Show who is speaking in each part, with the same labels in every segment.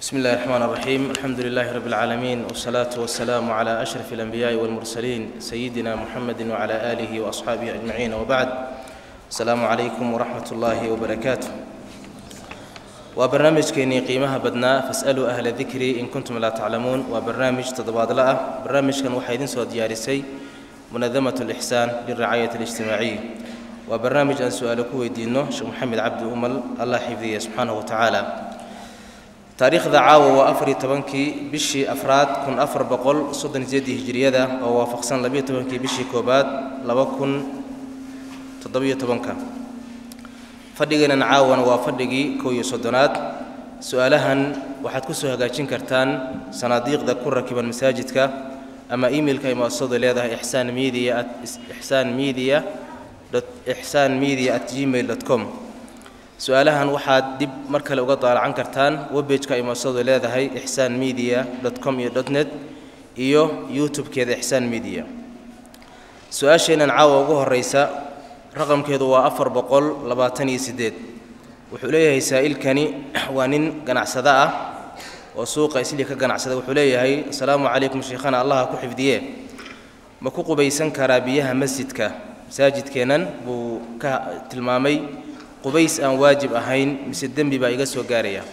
Speaker 1: بسم الله الرحمن الرحيم الحمد لله رب العالمين والصلاة والسلام على أشرف الأنبياء والمرسلين سيدنا محمد وعلى آله وأصحابه أجمعين وبعد السلام عليكم ورحمة الله وبركاته وبرنامج كيني قيمها بدنا فاسألوا أهل الذكر إن كنتم لا تعلمون وبرنامج تضباط لا برنامج كان وحيدين سوى ديارسي منظمة الإحسان للرعاية الاجتماعية وبرنامج أن سؤالك ويدينه شيخ محمد عبد أمل الله حفظه سبحانه وتعالى taariikhda caawa waa afariyo tobankii bishii afraad kun afar boqol soddon sideedii hijiriyada oo waafaqsan labiyo tobankii bishii koobaad laba kun toddobiyo tobanka fadhigeenan caawana waa fadhigii kow iyo soddonaad su-aalahan waxaad ku soo hagaajin kartaan sanaadiiqda ku rakiban masaajidka ama emailka ay muasasadu leedahay ixsaan media at ixsaan media ixsaan media at gmail dot com su-aalahan waxaad dib mar kale uga daalacan kartaan webbageka ay muasasadu leedahay ixsaan media dot com iyo dot net iyo youtube-keeda ixsaan media su-aasheennan caawa ugu horreysa raqamkeedu waa afar boqol labaatan iyo siddeed wuxuu leeyahay saa'ilkani waa nin ganacsado ah oo suuqa islii ka ganacsada wuxuu leeyahay asalaamu calaykum sheikhana allaha ku xifdiye ma ku qubaysan karaa biyaha masjidka masaajidkeennan buu ka tilmaamay qubays aan waajib ahayn mise dembi baa iga soo gaaraya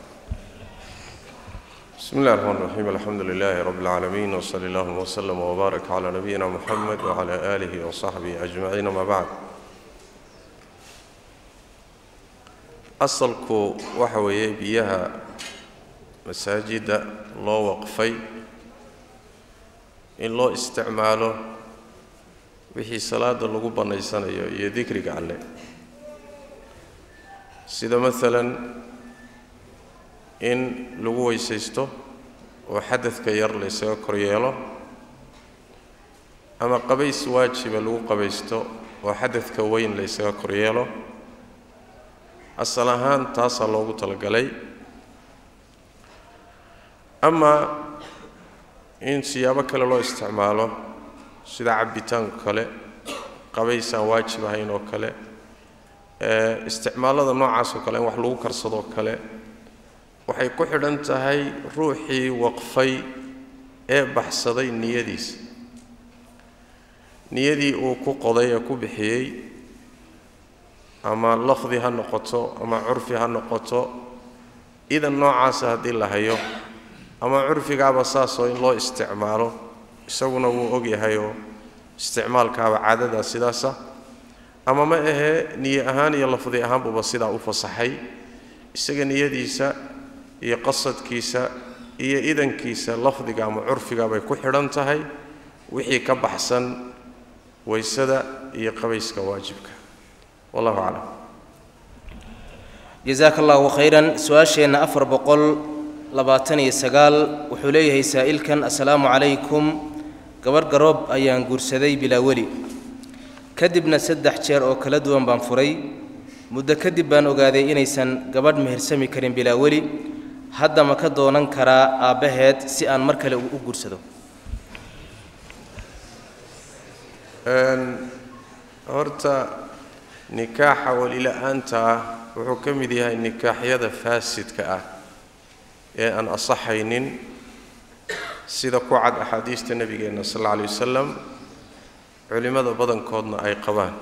Speaker 2: بسم الله الرحمن الرحيم الحمد لله رب العالمين وصلى الله وسلم وبارك على نبينا محمد وعلى آله وصحبه أجمعين ما بعد أصلku waxa weeye biyaha masaajida loo waqfay in loo isticmaalo wixii salaada lagu bannaysanayo iyo dikriga alle sida maalan in lagu weysaysto oo xadadka yar la ysaga kor yeelo ama qabays waajiba lagu qabaysto oo xadadka weyn la ysaga kor yeelo asal ahaan taasaa loogu talagalay ama in siyaabo kale loo isticmaalo sida cabbitaanka kale qabays aan waajib ahayn oo kale isticmaalada noocaas oo kale in wax lagu karsadoo kale waxay ku xidhan tahay ruuxii waqfay ee baxsaday niyadiisa niyadii uu ku qoday ee ku bixiyey ama lafdi ha noqoto ama curfi ha noqoto idan noocaasa haddii la hayo ama curfigaaba saasoo in loo isticmaalo isaguna wuu ogyahayoo isticmaalkaaba caadadaa sidaasa ama ma ahee niye ahaan iyo lafdi ahaanbuba sidaa u fasaxay isaga niyadiisa iyo qasadkiisa iyo idankiisa lafdiga ama curfiga bay ku xidhan tahay wixii ka baxsan waysada iyo qabayska waajibka wallahu aclam
Speaker 1: jasaaka allahu khayran su-aasheenna afar boqol labaatan iyo sagaal wuxuu leeyahay saa'ilkan assalaamu calaykum gabarh garoob ayaan guursaday bilaa weli kadibna saddex jeer oo kala duwan baan furay muddo kadib baan ogaaday inaysan gabadh mehersami karin bilaa weli hadda ma ka doonan karaa aabbaheed si aan mar kale u guursado
Speaker 2: horta nikaaxa welila-aanta ah wuxuu ka mid yahay nikaaxyada faasidka ah ee aan asaxaynin sida ku cad axaadiista nebigeenna sal alla alay wasalam culimmada badankoodna ay qabaan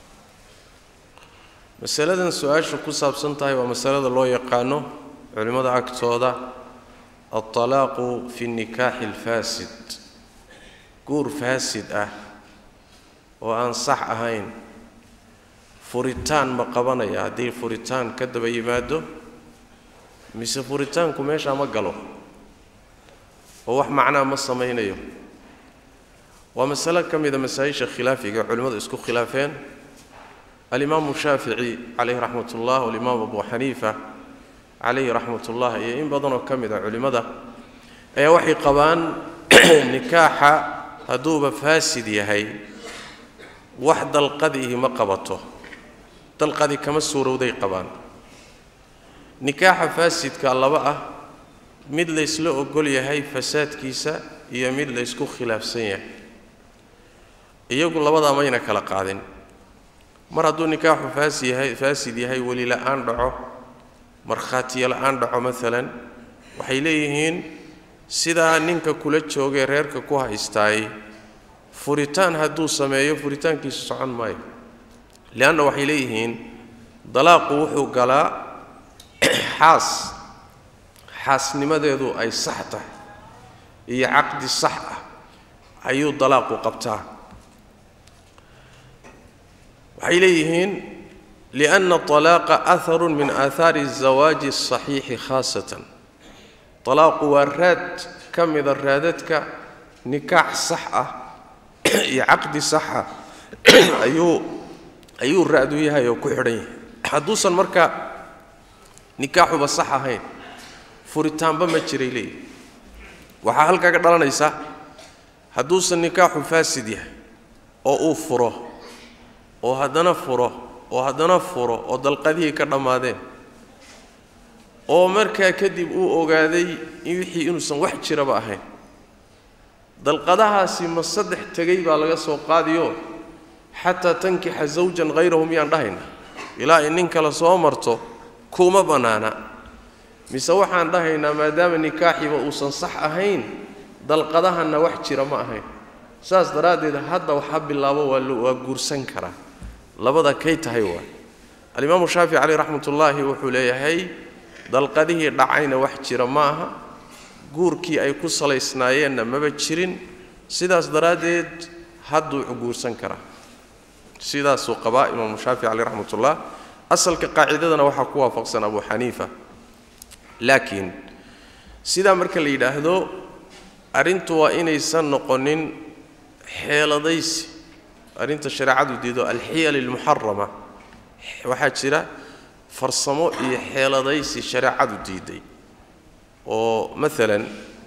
Speaker 2: masaladan su-aashu ku saabsan tahay waa masalada loo yaqaano culimmada agtooda altalaaqu fi nikaaxi alfaasid guur faasid ah oo aan sax ahayn furitaan ma qabanaya haddii furitaan ka daba yimaado mise furitaanku meeshaa ma galo oo wax macnaa ma samaynayo waa masalo ka mida masaa-isha khilaafiga ee culimmadu isku khilaafeen alimaamu shaafici calayhi raxmat ullah walimaam abu xaniifa calayhi raxmat ullah iyo in badanoo ka mid a culimmada ayaa waxay qabaan nikaaxa hadduuba faasid yahay wax dalqadiihi ma qabato dalqadi kama suurowday qabaan nikaaxa faasidka laba ah mid laysla ogol yahay fasaadkiisa iyo mid laysku khilaafsan yahay iyagu labadaa mayna kala qaadin mar hadduu nikaaxu faasi yahay faasid yahay weli la-aan dhaco markhaatiyo la-aan dhaco maalan waxay leeyihiin sidaa ninka kula joogay reerka ku haystaay furitaan hadduu sameeyo furitaankiisu socon maayo leanna waxay leeyihiin dalaaqu wuxuu galaa xaas xaasnimadeedu ay sax tahay iyo caqdi sax ah ayuu dalaaqu qabtaa waxay leeyihiin lianna طalaaqa aharun min aahaari الزawaaji الصaxiixi khaasatan طalaaqu waa raad ka mida raadadka nikaax sax ah iyo caqdi saxa ayuu ayuu raadu yahay oo ku xidhan yahay hadduusan marka nikaaxuba sax ahayn furitaanba ma jiray leeyihi waxaa halkaa ka dhalanaysa hadduusan nikaaxu faasid yahay oo uu furo oo haddana furo oo haddana furo oo dalqadihii ka dhammaadeen oo markaa kadib uu ogaaday wixii inuusan wax jiraba ahayn dalqadahaasi ma saddex tegay baa laga soo qaadiyo xataa tankixa zawjan hayrahu miyaan dhahayna ilaa ay nin kale soo marto kuma bannaana mise waxaan dhahaynaa maadaama nikaaxiba uusan sax ahayn dalqadahanna wax jira ma ahayn saas daraaddeed hadda waxa bilaabo waa waa guursan karaa labada kay tahay waa alimaamu shaafici caleyh raxmatullaahi wuxuu leeyahay dalqadihii dhacayna wax jira ma aha guurkii ay ku salaysnaayeenna maba jirin sidaas daraaddeed hadduu guursan karaa sidaasuu qabaa imaamu shaafici caleyh raxmatullah asalka qaacidadana waxaa ku waafaqsan abu xaniifa laakiin sidaa marka la yidhaahdo arrintu waa inaysan noqonin xeeladaysi arrinta shareecadu diido alxiyal almuxarama waxaa jira farsamo iyo xeeladaysi shareecadu diiday oo maalan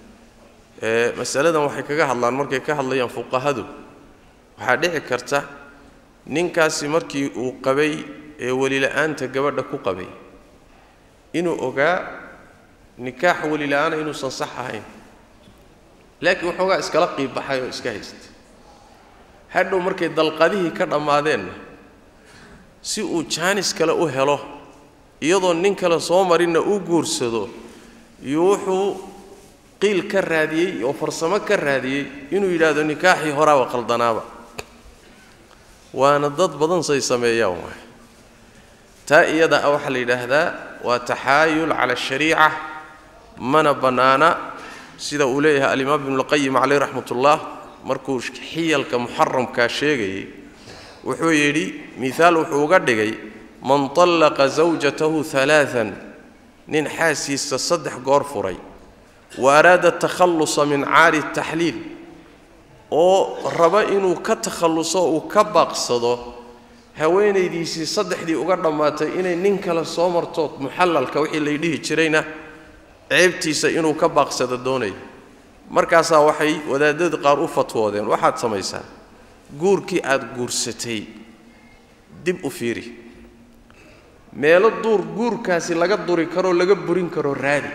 Speaker 2: masaladan waxay kaga hadlaan markay ka hadlayaan fuqahadu waxaa dhici karta ninkaasi markii uu qabay ee welila-aanta gabadha ku qabay inuu ogaa nikaax welila-aana inuusan sax ahayn laakiin waxoogaa iskala qiibbaxay oo iska haystay hadhow markay dalqadihii ka dhammaadeenna si uu jaanis kale u helo iyadoo nin kale soo marinna u guursado iyo wuxuu qiil ka raadiyey oo farsamo ka raadiyey inuu yidhaahdo nikaaxii horaaba qaldanaaba waana dad badan say sameeyaan waay taa iyada ah waxaa la yidhaahdaa waa taxaayul cala ashariica mana bannaana sida uu leeyahay alimaam ibnulqayim caleyh raxmatullah markuu xiyalka muxaramkaa sheegayey wuxuu yidhi miaal wuxuu uga dhigay man طallaqa zawjatahu alaaan nin xaasiisa saddex goor furay wa araada takhallusa min caari taxliil oo raba inuu ka takhalluso uu ka baaqsado haweenaydiisii saddexdii uga dhammaatay inay nin kale soo marto muxallalka wixii lay dhihi jirayna ceebtiisa inuu ka baaqsado doonaya markaasaa waxay wadaadada qaar u fatwoodeen waxaad samaysaa guurkii aad guursatay dib u fiiri meelo duur guurkaasi laga duri karoo laga burin karo raadi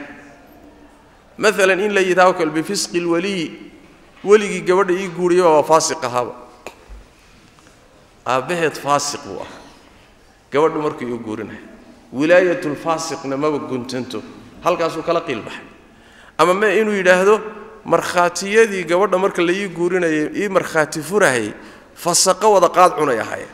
Speaker 2: maalan in la yidhahdo kale bifisqi lwaliyi weligii gabadha ii guuriyaba waa faasiq ahaaba aabbaheed faasiq buu ah gabadhu markuu ii guurinaya wilaayatulfaasiqna maba guntanto halkaasuu kala qiilbaxay ama me inuu yidhaahdo markhaatiyadii gabadha marka la ii guurinayay ii markhaati furahayay fasaqo wada qaad cunay ahaayeen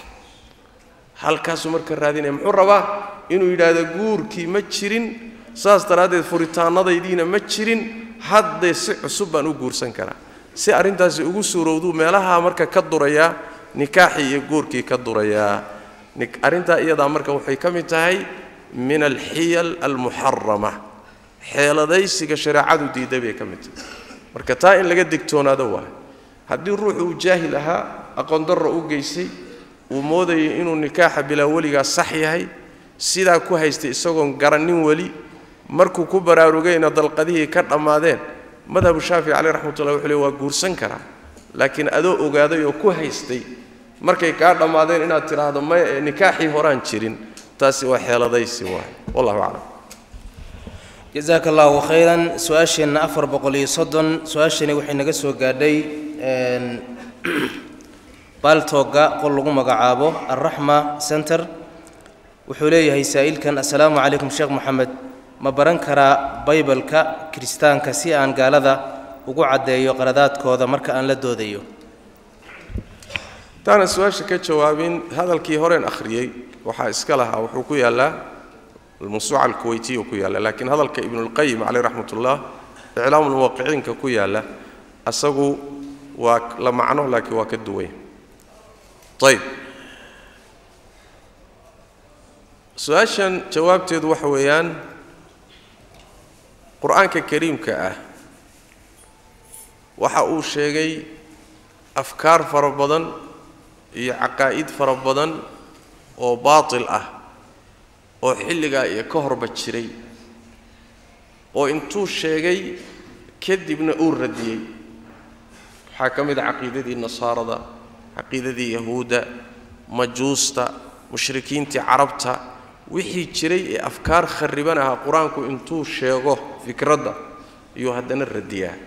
Speaker 2: halkaasuu marka raadinaya muxuu rabaa inuu yidhaahdo guurkii ma jirin saas daraaddeed furitaanadaydiina ma jirin haddee si cusub baan u guursan karaa si arrintaasi ugu suurowduu meelaha marka ka durayaa nikaaxii iyo guurkii ka durayaa arrintaa iyadaa marka waxay ka mid tahay min alxiyal almuxarama xeeladaysiga shareecadu diiday bay ka mid tahay marka taa in laga digtoonaado waayo haddii ruuxu uu jaahil ahaa aqoondarra u geysay uu moodayay inuu nikaaxa bilaa weligaa sax yahay sidaa ku haystay isagoon garannin weli markuu ku baraarugayna dalqadihii ka dhammaadeen madhabu shaafici caleyh raxmatullah wuxuu le waa guursan karaa laakiin adoo ogaaday oo ku haystay markay kaa dhammaadeen inaad tidhaahdo maya ee nikaaxii horaan jirin taasi waa xeeladaysi waay wallahu aclam
Speaker 1: jazaaka allahu khayran su-aasheenna afar boqol iyo soddon su-aashani waxay naga soo gaadhay baaltooga qol lagu magacaabo alraxma center wuxuu leeyahay saa'ilkan assalaamu calaykum sheekh moxamed ma baran karaa baybalka kiristaanka si aan gaalada ugu caddeeyo qaladaadkooda marka aan la doodayo
Speaker 2: hadaanan su-aasha ka jawaabin hadalkii horeen akhriyey waxaa iska lahaa wuxuu ku yaallaa almawsuuca alkuweytiya ku yaalla laakiin hadalka ibnulqayim caleyh raxmat ullah iclaamu lmuwaqiciinka ku yaalla asagu waa la macno laakiin waa ka duwanya ayb su-aashan jawaabteedu waxa weeyaan qur-aanka kariimka ah waxa uu sheegay afkaar fara badan iyo caqaa'id fara badan oo baatil ah oo xilligaa iyo ka horba jiray oo intuu sheegay kadibna uu radiyey waxaa ka mid a caqiidadii nasaarada caqiidadii yahuudda majuusta mushrikiintii carabta wixii jiray ee afkaar kharriban ahaa qur-aanku intuu sheego fikradda iyuu haddana radiyaa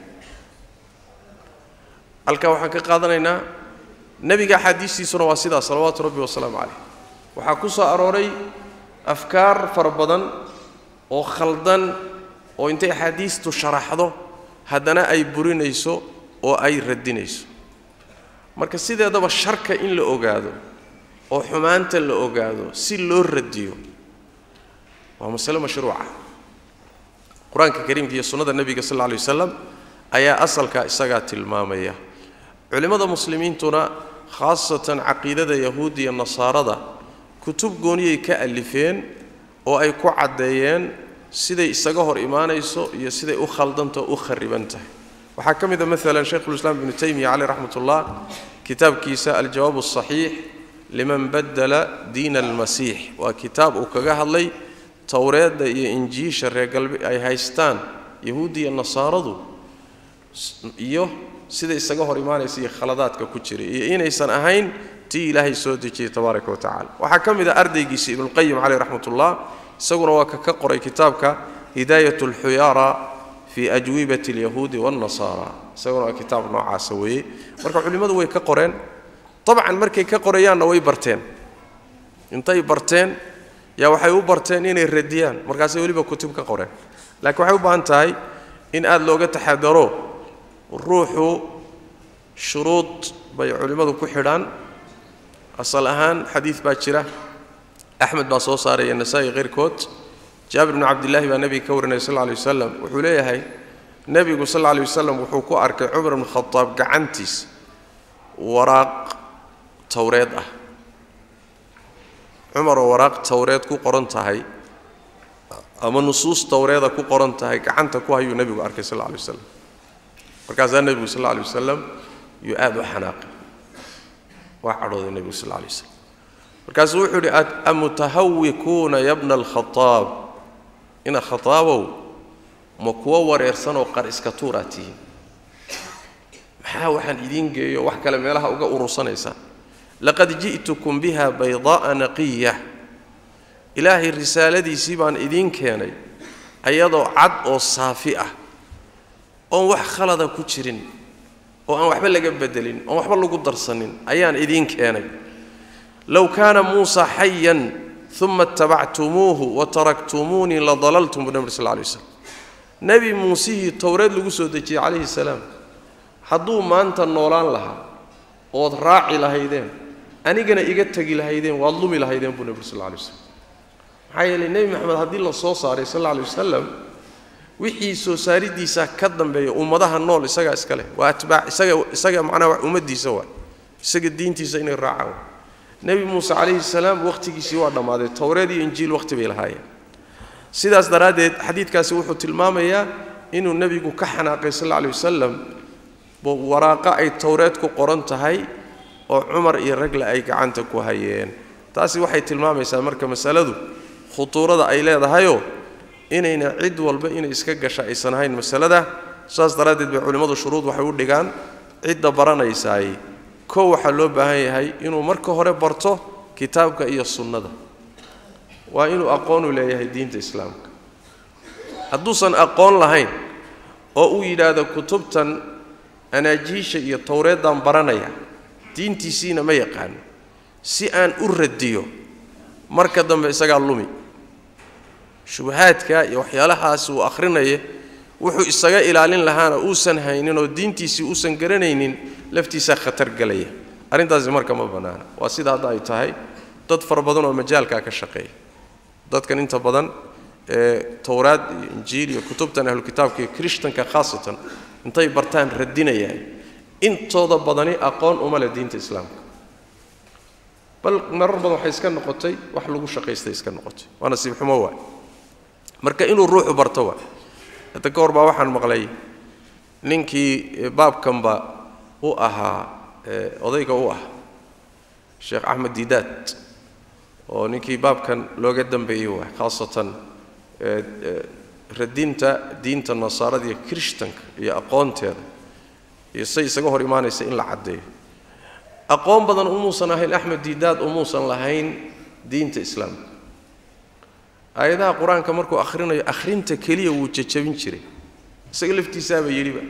Speaker 2: halkaa waxaan ka qaadanaynaa nebiga axaadiistiisuna waa sidaa salawaatu rabbi wasalaamu calayh waxaa ku soo arooray afkaar fara badan oo khaldan oo intay axaadiistu sharaxdo haddana ay burinayso oo ay radinayso marka sideedaba sharka in la ogaado oo xumaanta la ogaado si loo radiyo waa masale mashruuca qur-aanka kariimka iyo sunnada nebiga sal alla alay wasalam ayaa asalkaa isagaa tilmaamaya culimmada muslimiintuna khaasatan caqiidada yahuudda iyo nasaarada kutub gooniyay ka alifeen oo ay ku caddeeyeen siday isaga hor imaanayso iyo siday u khaldantao u khariban tahay waxaa ka mid a maalan shaykhulislaam ibnu taymiya caleyh raxmat ullah kitaabkiisa aljawaab asaxiix liman badala diina almasiix waa kitaab uu kaga hadlay towreedda iyo injiisha reer galbe ay haystaan yahuudda iyo nasaaradu iyo sida isaga hor imaanaysa iyo khaladaadka ku jiray iyo inaysan ahayn tii ilaahay soo dejiyey tabaaraka wa tacala waxaa ka mid a ardaygiisa ibnuulqayim caleyh raxmat ullah isaguna waa ka ka qoray kitaabka hidaayat alxuyaara fii ajwibati alyahuudi waannasaara isaguna waa kitaab noocaasa weeye marka culimmadu way ka qoreen dabcan markay ka qorayaanna way barteen intay barteen yaa waxay u barteen inay radiyaan markaasay weliba kutub ka qoreen laakiin waxay u baahan tahay in aada looga taxadaro ruuxu shuruud bay culimmadu ku xidhaan asal ahaan xadiid baa jira axmed baa soo saaraya nasaa-i keyrkood jaabir bnu cabdillaahi baa nebiga ka warinaya sal lla alay wasalam wuxuu leeyahay nebigu sal alla alay wasalam wuxuu ku arkay cumar bnu khadaab gacantiis waraaq towreed ah cumaroo waraaq towreed ku qoran tahay ama nusuus towreeda ku qoran tahay gacanta ku hayuu nebigu arkay sal alla alay wasalam markaasaa nebigu sal alla alay wasalam yuu aada u xanaaqay waa cadhooday nebigu sal alla alay wasalam markaasuu wuxuu yidhi amutahawikuuna yabna alkhadaab ina khadaabow ma kuwo wareersanoo qar iska tuuraa tihiin maxaa waxaan idiin geeyo wax kale meelaha uga urursanaysaan laqad ji'tukum biha baydaa'a naqiya ilaahay risaaladiisii baan idiin keenay ayadoo cad oo saafi ah oon wax khalada ku jirin oo aan waxba laga bedelin oon waxba lagu darsanin ayaan idiin keenay low kaana muusa xayan uma ittabactumuuhu wa taraktumuunii la dalaltum buu nebi sal lla alay waslam nebi muusihii towreed lagu soo dejiyey calayhi salaam hadduu maanta noolaan lahaa ood raaci lahaydeen anigana iga tegi lahaydeen waad lumi lahaydeen buu nebi sal lla alay waslam maxaa yeelay nebi maxamed haddii la soo saaray sal alla alay wasalam wixii soo saaridiisa ka dambeeya ummadaha nool isagaa iska leh waa atbaac isaga isaga macnaha ummaddiisa waa isaga diintiisa inay raacaan nebi muuse calayhi salaam wakhtigiisii waa dhammaaday towreed iyo injiil wakhti bay lahaayeen sidaas daraaddeed xadiidkaasi wuxuu tilmaamayaa inuu nebigu ka xanaaqay sal alla alay wasalam waraaqa ay towreed ku qoran tahay oo cumar iyo ragle ay gacanta ku hayeen taasi waxay tilmaamaysaa marka masaladu khutuurada ay leedahayoo inayna cid walba inay iska gasha aysan ahayn masalada saas daraaddeed bay culimmadu shuruud waxay u dhigaan cidda baranaysaay kow waxaa loo baahan yahay inuu marka hore barto kitaabka iyo sunnada waa inuu aqoonu leeyahay diinta islaamka hadduusan aqoon lahayn oo uu yidhaahdo kutubtan anaajiisha iyo towreeddaan baranaya diintiisiina ma yaqaano si aan u radiyo marka dambe isagaa lumi shubahaadka iyo waxyaalahaas uu akhrinaya wuxuu isaga ilaalin lahaana uusan haynin oo diintiisii uusan garanaynin laftiisaa khatar gelaya arrintaasi marka ma bannaana waa sida hadda ay tahay dad fara badan oo majaalkaa ka shaqeeya dadkan inta badan ee towraad iyo injiil iyo kutubtan ahlukitaabka iyo krishtanka khaasatan intay bartaan radinayaan intooda badani aqoon uma leh diinta islaamka bal marar badan waxay iska noqotay wax lagu shaqaystay iska noqotay waa nasiib xumo waay marka inuu ruuxu barto waay hadda ka hor baa waxaan maqlay ninkii baabkanba u ahaa odayga u ah sheekh axmed diidaad oo ninkii baabkan looga dambeeyey waay khaasatan radinta diinta nasaarada iyo krishtanka iyo aqoonteeda iyo say isaga hor imaanaysa in la caddeeyo aqoon badan umuusan ahayn axmed diidaad umuusan lahayn diinta islaamka aayadaha qur-aanka markuu akhrinayo akhrinta keliya wuu jajabin jiray isaga laftiisaaba yidhiba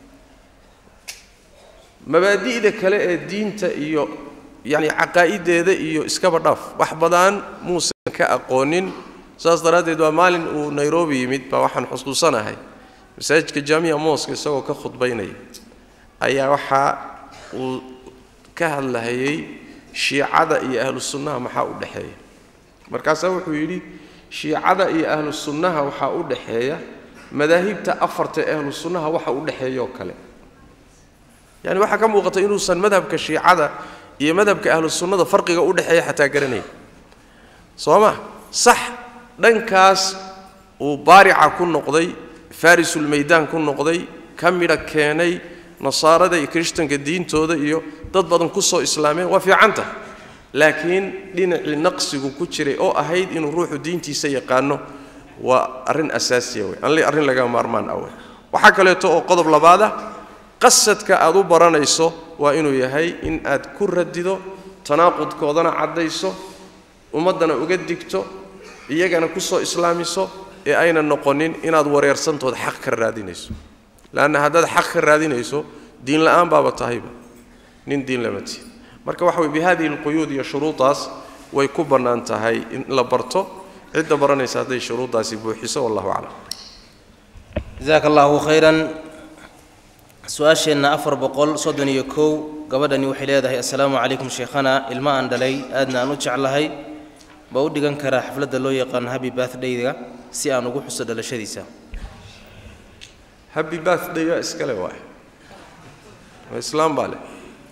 Speaker 2: mabaadi'da kale ee diinta iyo yacni caqaa'ideeda iyo iskaba dhaaf wax badan muusan ka aqoonin saas daraaddeed waa maalin uu nairobi yimid baa waxaan xusuusanahay masaajidka jaamiya mooska isagoo ka khudbaynaya ayaa waxaa uu ka hadlahayay shiicada iyo ahlu sunnaha maxaa u dhexeeya markaasaa wuxuu yidhi shiicada iyo ahlu sunnaha waxaa u dhexeeya madaahibta afarta ee ahlu sunnaha waxa u dhexeeyaoo kale yani waxaa ka muuqata inuusan madhabka shiicada iyo madhabka ahlu sunnada farqiga u dhexeeya xataa garanaya soo ma sax dhankaas uu baarica ku noqday farisulmaydaan ku noqday ka midha keenay nasaarada iyo krishtanka diintooda iyo dad badan ku soo islaameen waa fiicanta laakiin dhinacii naqsigu ku jiray oo ahayd inuu ruuxu diintiisa yaqaano waa arrin asaasiya wey arrin laga maarmaan ah wey waxaa kaleeto oo qodob labaada qasadka aad u baranayso waa inuu yahay in aad ku radido tanaaqudkoodana caddayso ummaddana uga digto iyagana ku soo islaamiso ee ayna noqonin inaad wareersantood xaq ka raadinayso leanna haddaad xaq ka raadinayso diin la'aan baaba tahayba nin diin lama tihi marka waxa wey bihadihi alquyuud iyo shuruudaas way ku bannaan tahay in la barto cidda baranaysa hadday shuruuddaasi buuxiso wallahu aclam
Speaker 1: jasaaka allahu khayran su-aasheenna afar boqol soddon iyo kow gabadhani waxay leedahay assalaamu calaykum sheekhana ilmo aan dhalay aadna aan u jeclahay ma u dhigan karaa xafladda loo yaqaano habi bathdayga si aan ugu xuso dhalashadiisa
Speaker 2: habi birthday waa iskale waay waa islaam baa leh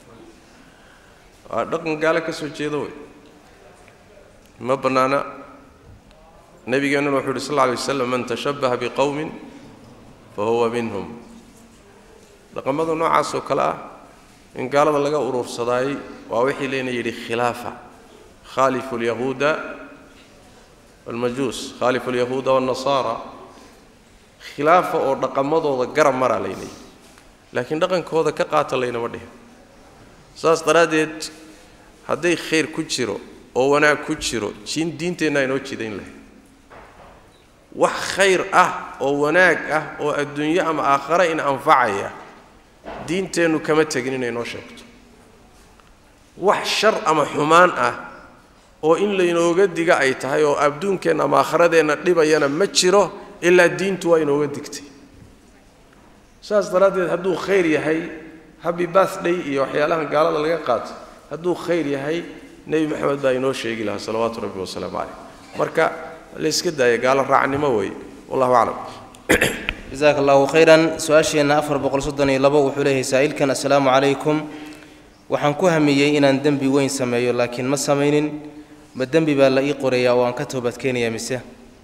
Speaker 2: waa dhaqan gaale ka soo jeeda wey ma bannaana nebigeennuna wuxuu yidhi sal alla alay waslam man tashabbaha biqowmin fa huwa minhum dhaqamada noocaas oo kale ah in gaalada laga uruursadaayey waa wixii layna yidhi khilaafa khaalifu alyahuuda walmajuus khaalifu alyahuuda waannasaara khilaafa oo dhaqamadooda garab maraa layna yidhi laakiin dhaqankooda ka qaata laynama dhihin saas daraaddeed hadday khayr ku jiro oo wanaag ku jiro jiin diinteenna inoo jidayn lahay wax khayr ah oo wanaag ah oo adduunyo ama aakhare in anfacaya diinteennu kama tegin inay noo sheegto wax shar ama xumaan ah oo in laynooga diga ay tahay oo adduunkeenna ama aakharadeenna dhibayana ma jiro ilaa diintu waa inooga digtay saas daraaddeed hadduu khayr yahay habi birthday iyo waxyaalahan gaalada laga qaato hadduu khayr yahay nebi maxamed baa inoo sheegi lahaa salawaatu rabbi wasalaamu caleyh marka layska daaya gaalo raacnimo weeye wallahu aclam
Speaker 1: jasaaka allahu khayran su-aasheenna afar boqol soddon iyo labo wuxuu leeyahay saa'ilkan assalaamu calaykum waxaan ku hamiyey inaan dembi weyn sameeyo laakiin ma samaynin ma dembi baa la ii qorayaa oo aan ka toobadkeenayaa mise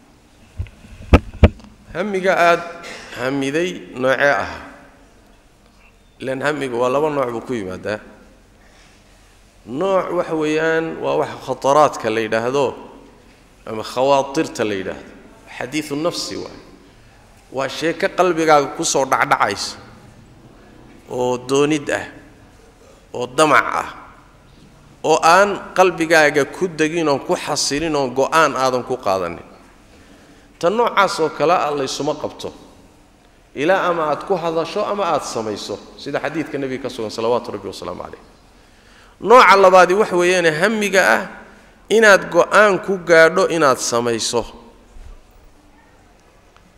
Speaker 2: hamiga aada hamiday noocee ah ilaan hamiga waa laba nooc buu ku yimaadaa nooc waxa weeyaan waa waxa khataraadka la yidhaahdo ama khawaatirta la yidhaahdo xadiidu nafsi waay waa sheeko qalbigaaga kusoo dhacdhacaysa oo doonid ah oo damac ah oo aan qalbigaaga ku degin oon ku xasilin oon go-aan aadan ku qaadanin tan noocaas oo kale ah laysuma qabto ilaa ama aad ku hadasho ama aad samayso sida xadiidka nebiga ka sugan salawaatu rabbi wasalaamu calayh nooca labaadi waxa weeyaane hamiga ah inaad go-aan ku gaadho inaad samayso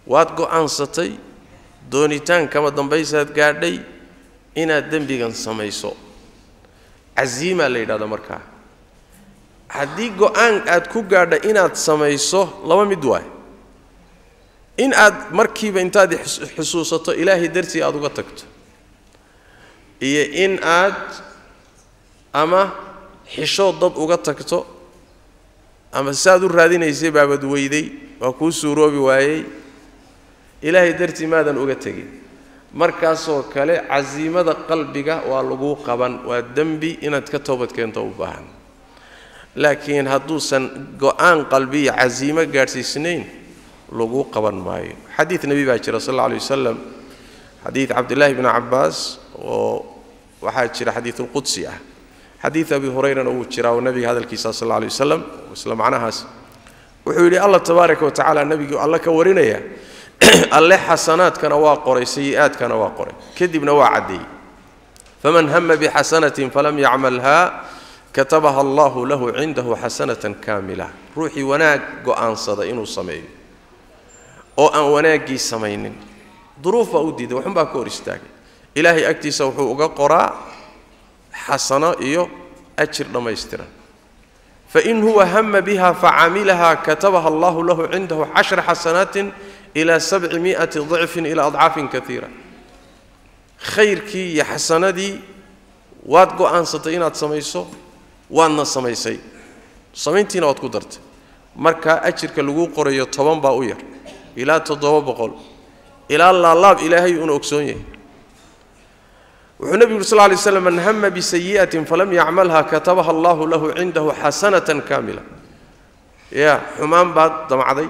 Speaker 2: waad go'aansatay doonitaan kama dambaysaad gaadhay inaad dembigan samayso casiimaa la yidhahda markaa haddii go'aan aad ku gaadha inaad samayso laba mid waay in aad markiiba intaad xusuusato ilaahay dartii aad uga tagto iyo in aad ama xishood dad uga tagto ama saaad u raadinaysay baabad weyday waa kuu suuroobi waayey ilaahay dartii maadan uga tegin markaasoo kale casiimada qalbiga waa laguu qaban waa dembi inaad ka toobad keento u baahan laakiin hadduusan go'aan qalbiya casiimo gaadhsiisnayn laguu qaban maayo xadiid nebi baa jira sal alla alay wasalam xadiid cabdillaahi bni cabbaas oo waxaa jira xadiidulqudsi ah xadiid abi hurayrana wuu jiraa oo nebiga hadalkiisa sal alla alay wasalam isla macnahaas wuxuu yidhi allah tabaaraka wa tacaala nebigii alle ka warinaya alle xasanaadkana waa qoray sayi'aadkana waa qoray kadibna waa caddeeyey faman hama bixasanatin falam yacmalha katabaha allahu lahu cindahu xasanatan kaamila ruuxii wanaag go'aansada inuu sameeyo oo aan wanaaggii samaynin duruuf baa u diiday waxun baa ka hor istaagay ilaahay agtiisa wuxuu uga qoraa xasano iyo ajir dhammaystiran fain huwa hama biha facamilaha katabaha allahu lahu cindahu cashra xasanaatin ilaa sabci mi'ati dicfin ilaa adcaafin kaiira khayrkii iyo xasanadii waad go'aansatay inaad samayso waadna samaysay samayntiina waad ku dartay markaa ajirka laguu qorayo toban baa u yar ilaa toddoba boqol ilaa laalaab ilaahay uuna ogsoon yahay wuxuu nebigu yuri sal lay slam man hama bisayi'atin falam yacmalha katabaha allahu lahu cindahu xasanatan kaamila ya xumaan baad damacday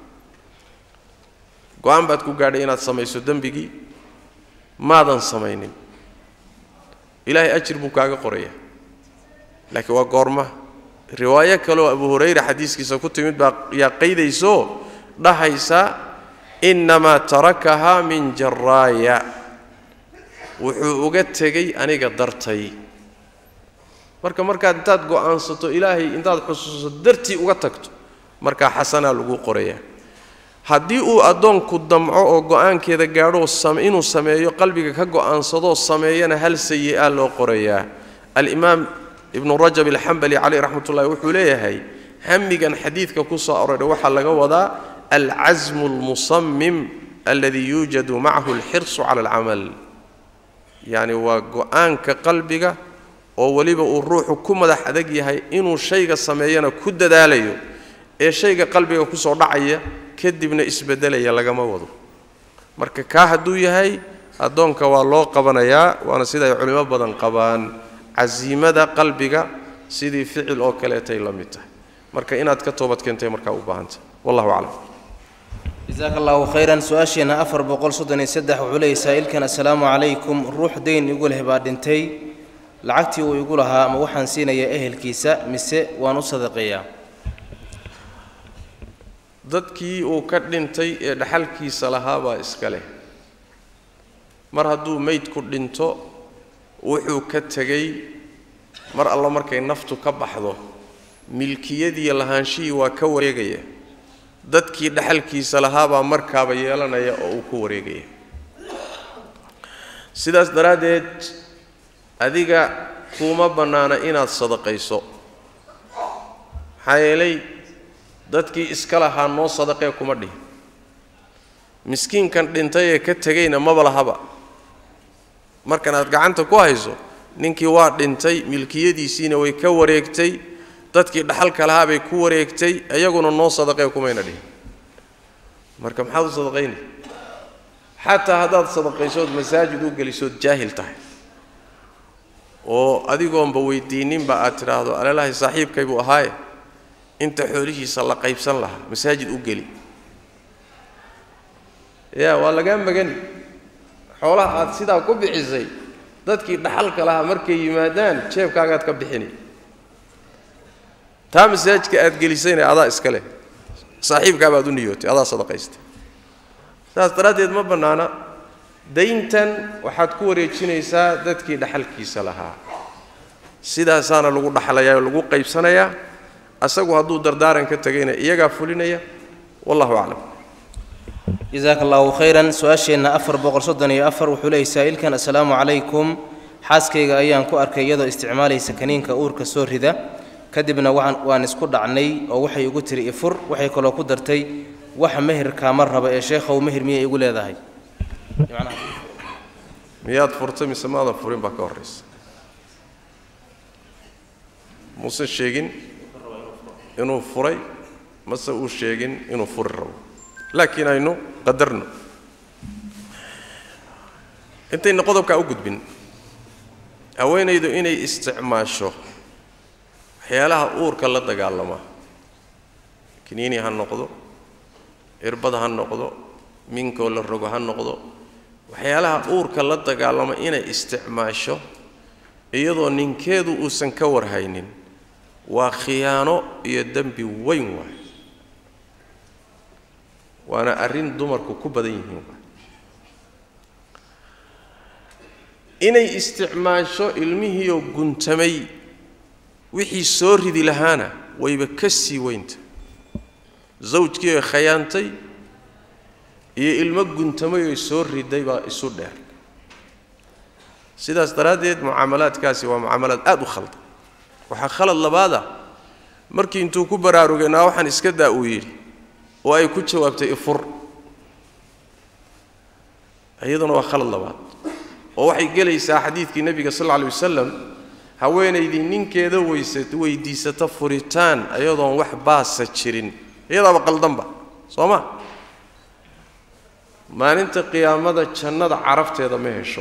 Speaker 2: go-aan baad ku gaadhay inaad samayso dembigii maadan samaynin ilaahay ajir buu kaaga qoraya laakiin waa goorma riwaayo kaleoo abu hurayra xadiiskiisa ku timid baa yaa qaydayso dhahaysa innamaa tarakahaa min jaraaya wuxuu uga tegey aniga dartay marka markaad intaad go'aansato ilaahay intaad xusuusato dartii uga tagto markaa xasanaa laguu qorayaa haddii uu addoonku damco oo go'aankeeda gaadho inuu sameeyo qalbiga ka go'aansadoo sameeyana hal sayi'a loo qorayaa alimaam ibnu rajab alxambali caleyh raxmat ullahi wuxuu leeyahay hamigan xadiidka ku soo aroray waxaa laga wadaa alcasmu almusamim alladii yuujadu macahu alxirsu cala alcamal yacni waa go'aanka qalbiga oo weliba uu ruuxu ku madax adag yahay inuu shayga sameeyana ku dadaalayo ee shayga qalbiga kusoo dhacaya kadibna isbeddelaya lagama wado marka kaa hadduu yahay addoonka waa loo qabanayaa waana sida ay culimo badan qabaan casiimada qalbiga sidii ficil oo kaleetay la mid tahay marka inaad ka toobad keentay markaa u baahantah wallahu aclam
Speaker 1: jasaaka allahu khayran su-aasheenna afar boqol soddon iyo saddex wuxuu leeyay saa'ilkan assalaamu calaykum ruux dayn igu leh baa dhintay lacagtii uu igu lahaa ma waxaan siinayaa ehelkiisa mise waan u sadaqeeyaa
Speaker 2: dadkii uu ka dhintay ee dhaxalkiisa lahaabaa iska leh mar hadduu meydku dhinto wuxuu ka tegey mar alla markay naftu ka baxdo milkiyadiiyo lahaanshihii waa ka wareegaya dadkii dhaxalkiisa lahaabaa markaaba yeelanaya oo uu ku wareegaya sidaas daraaddeed adiga kuuma bannaana inaad sadaqayso maxaa yeelay dadkii iska lahaa noo sadaqee kuma dhihin miskiinkan dhintay ee ka tegayna maba lahaba markan aad gacanta ku hayso ninkii waa dhintay milkiyadiisiina way ka wareegtay dadkii dhaxalka lahaa bay ku wareegtay iyaguna noo sadaqee kumayna dhihin marka maxaad u sadaqayni xataa haddaad sadaqaysood masaajid u gelisood jaahil tahay oo adigoonba weydiininba aad tidhaahdo alelahay saaxiibkay buu ahaaye inta xoolihiisa la qaybsan lahaa masaajid u geli ya waa lagaa magani xoolaha aad sidaa ku bixisay dadkii dhaxalka lahaa markay yimaadaan jeebkaagaad ka bixini taa masaajidka aad gelisayna adaa iska leh saaxiibkaabaad u niyootay adaa sadaqaystay saas daraaddeed ma bannaana dayntan waxaad ku wareejinaysaa dadkii dhaxalkiisa lahaa sidaasaana lagu dhaxlayaa oo lagu qaybsanayaa asagu hadduu dardaaran ka tegayna iyagaa fulinaya wallahu aclam
Speaker 1: jasaaka allahu khayran su-aasheenna afar boqol soddon iyo afar wuxuu leeyay saa'ilkan assalaamu calaykum xaaskayga ayaan ku arkay iyadoo isticmaalaysa kaniinka uurka soo rida kadibna waan waan isku dhacnay oo waxay igu tiri ifur waxay kaloo ku dartay wax meherkaama raba ee sheekhow meher miyay igu leedahay
Speaker 2: miyaad furtay mise maadan furin baa ka horraysa muusan sheegin inuu furay mase uu sheegin inuu furi rabo laakiin aynu qadarno intayna qodobkaa u gudbin haweenaydu inay isticmaasho waxyaalaha uurka la dagaalama kiniini ha noqdo irbad ha noqdo minkoo la rogo ha noqdo waxyaalaha uurka la dagaalama inay isticmaasho iyadoo ninkeedu uusan ka warhaynin waa khiyaano iyo dembi weyn waay waana arrin dumarku ku badan yihiin waay inay isticmaasho ilmihiioo guntamay wixii soo ridi lahaana wayba ka sii weynta zawjkii oy khayaantay iyo ilmo guntamay oy soo riday baa isu dheer sidaas daraaddeed mucaamalaadkaasi waa mucaamalaad aada u khaldan waxaa khalad labaada markii intuu ku baraarugay naa waxaan iska daa uu yidhi oo ay ku jawaabtay ifur iyaduna waa khalad labaad oo waxay gelaysaa xadiidkii nebiga sal alla alay wasalam haweenaydii ninkeeda weysa weydiisata furitaan iyadoon wax baasa jirin iyadaaba qaldanba soo ma maalinta qiyaamada jannada carafteeda ma hesho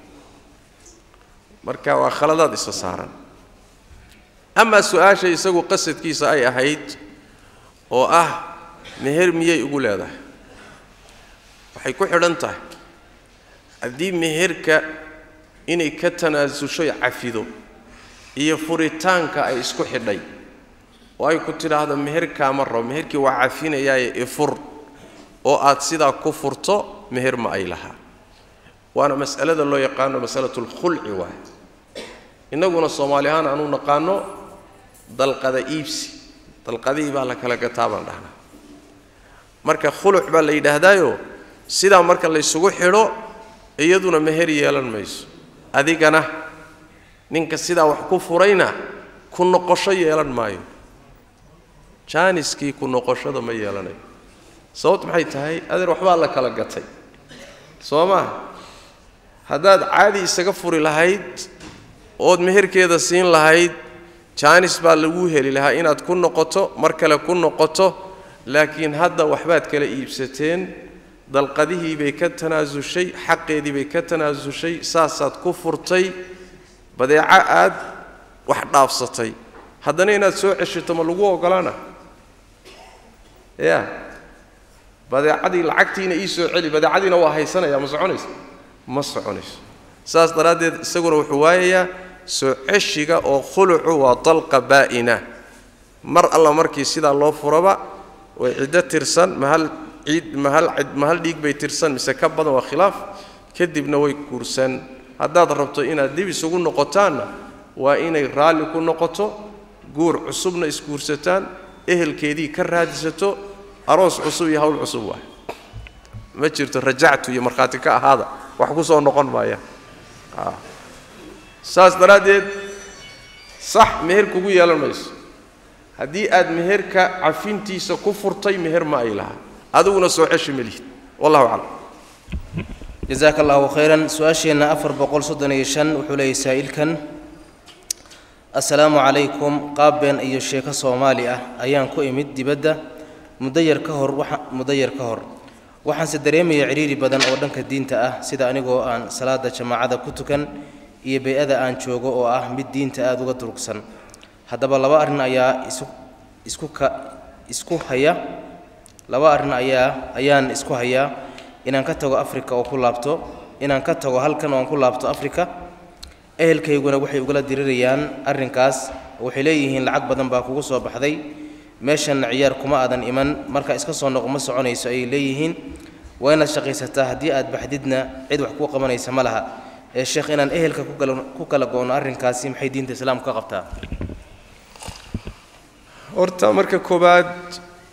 Speaker 2: marka waa khaladaad isa saaran amaa su-aasha isagu qasadkiisa ay ahayd oo ah meher miyay ugu leedahay waxay ku xidhan tahay haddii meherka inay ka tanaasushoy cafido iyo furitaanka ay isku xidhay oo ay ku tidhaahdo meherkaama rabo meherkii waa cafinayaaye ifur oo aad sidaa ku furto meher ma ay lahaa waana mas'alada loo yaqaano masalatu lkhulci waay innaguna soomaali ahaan aanu naqaano dalqada iibsi dalqadihii baa la kala gataa baan dhahnaa marka khuluc baa la yidhaahdaayo sidaa marka laysugu xidho iyaduna meher yeelan mayso adigana ninka sidaa wax ku furayna ku noqosho yeelan maayo jaaniskii ku noqoshada ma yeelanayo sababt maxay tahay adeer waxbaa la kala gatay soo maa haddaad caadi isaga furi lahayd ood meherkeeda siin lahayd jaanis baa lagu heli lahaa inaad ku noqoto mar kale ku noqoto laakiin hadda waxbaad kala iibsateen dalqadihii bay ka tanaasushay xaqeedii bay ka tanaasushay saasaad ku furtay badeeco aad wax dhaafsatay haddana inaad soo ceshito ma lagu ogolaana ya badeecadii lacagtiina ii soo celi badeecadiina waa haysanaya ma soconayso ma soconayso saas daraaddeed isaguna wuxuu waayayaa soo ceshiga oo khulucu waa dalqa baa'ina mar alla markii sidaa loo furaba way ciddo tirsan mahal ciid mahal cid mahal dhiig bay tirsan mise ka badan waa khilaaf kadibna way guursan haddaad rabto inaad dib isugu noqotaanna waa inay raalli ku noqoto guur cusubna isguursataan ehelkeedii ka raadisato aroos cusub iyo hawl cusub waay ma jirto rajactu iyo markhaati ka ahaada wax ku soo noqon maayaan saas daraaddeed sax meher kugu yeelan mayso haddii aad meherka cafintiisa ku furtay meher ma ay lahaa adiguna soo ceshi ma lihid wallahu aclam
Speaker 1: jasaaka allahu khayran su-aasheenna afar boqol soddon iyo shan wuxuu leeyay saa'ilkan assalaamu calaykum qaab been iyo sheeko soomaali ah ayaan ku imid dibadda muddo yar ka hor waxa muddo yar ka hor waxaanse dareemaya cidhiiri badan oo dhanka diinta ah sida anigoo aan salaada jamaacada ku tukan iyo bay-ada aan joogo oo ah mid diinta aada uga durugsan haddaba laba arrin ayaa isu isku ka isku haya laba arrin ayaa ayaan isku hayaa inaan ka tago afrika oo ku laabto inaan ka tago halkan oo aan ku laabto afrika ehelkayguna waxay ugala dirirayaan arrinkaas waxay leeyihiin lacag badan baa kugu soo baxday meeshanna ciyaar kuma aadan iman marka iska soo noqo ma soconayso ayay leeyihiin waa inaad shaqaysataa haddii aad baxdidna cid wax kuu qabanaysa ma laha ee sheekh inaan ehelka ku kala go-no arrinkaasi maxay diinta islaamku ka qabtaa
Speaker 2: horta marka koowaad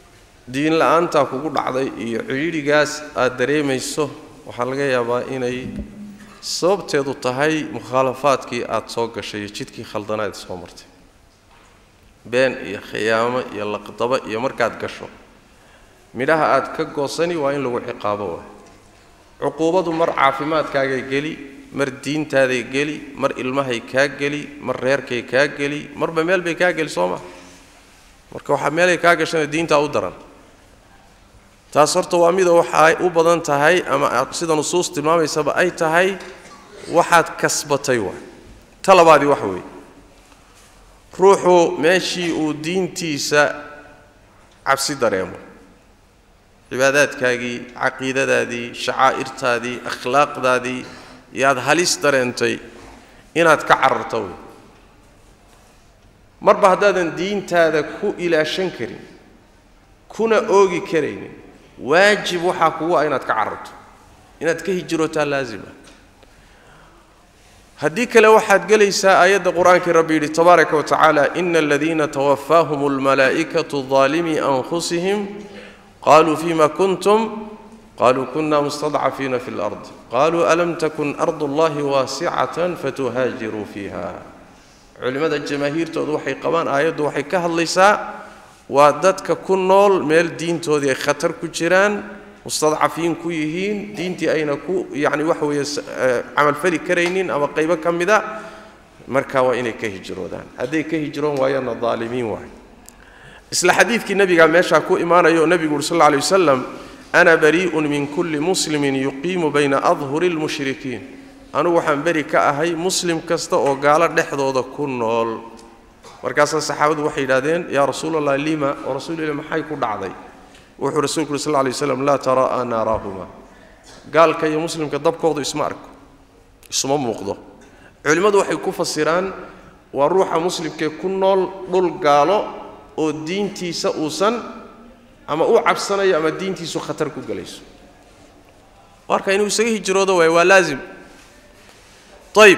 Speaker 2: diin la-aantaa kugu dhacday iyo cidhiidhigaas aad dareemayso waxaa laga yaabaa inay sababteedu tahay mukhaalafaadkii aada soo gashay iyo jidkii khaldanaad soo martay been iyo khiyaamo iyo laqdabo iyo markaad gasho midhaha aad ka goosani waa in lagu ciqaabo waay cuquubadu mar caafimaadkaagay geli mar diintaaday geli mar ilmahay kaa geli mar reerkay kaa geli marba meel bay kaa geli soo ma marka waxaa meelay kaa gashana diintaa u daran taas horta waa mida waxaay u badan tahay ama sida nusuus tilmaamaysaba ay tahay waxaad kasbatay waay ta labaadii waxa weeye ruuxu meeshii uu diintiisa cabsi dareemo cibaadaadkaagii caqiidadaadii shacaa'irtaadii akhlaaqdaadii yaad halis dareentay inaad ka cararto wey marba haddaadan diintaada ku ilaashan karin kuna oogi karaynin waajib waxaa kugu ah inaad ka cararto inaad ka hijrootaa laazima haddii kale waxaad gelaysaa aayadda qur-aankii rabbi yidhi tabaaraka wa tacaala ina aladiina tawafaahum almalaa'ikatu daalimii anfusihim qaluu fima kuntum qaluu kuna mustadcafiina fi lard qaluu alam takun ardu allahi waasicatan fatuhaajiruu fiiha culimmada jamaahiirtoodu waxay qabaan aayaddu waxay ka hadlaysaa waa dadka ku nool meel diintoodii ay khatar ku jiraan mustadcafiin ku yihiin diintii ayna ku yacni waxa weeye camalfali karaynin ama qaybo ka mida marka waa inay ka hijroodaan hadday ka hijroon waayaanna daalimiin waay isla xadiidkii nebigaa meeshaa ku imaanaya oo nebigu uri sal alla alay wasalam ana barii'un min kulli muslimin yuqiimu bayna adhuri lmushrikiin anugu waxaan beri ka ahay muslim kasta oo gaalo dhexdooda ku nool markaasaa saxaabadu waxay yidhahdeen yaa rasuul allah lima oo rasuulilah maxay ku dhacday wuxuu rasuulku uri sal lla alay waslam laa tara'a naaraahuma gaalka iyo muslimka dabkoodu isma arko isuma muuqdo culimmadu waxay ku fasiraan waa ruuxa muslimkee ku nool dhul gaalo oo diintiisa uusan ama u cabsanayo ama diintiisu khatar ku gelayso marka inuu isaga hijroodo waay waa laazim ayib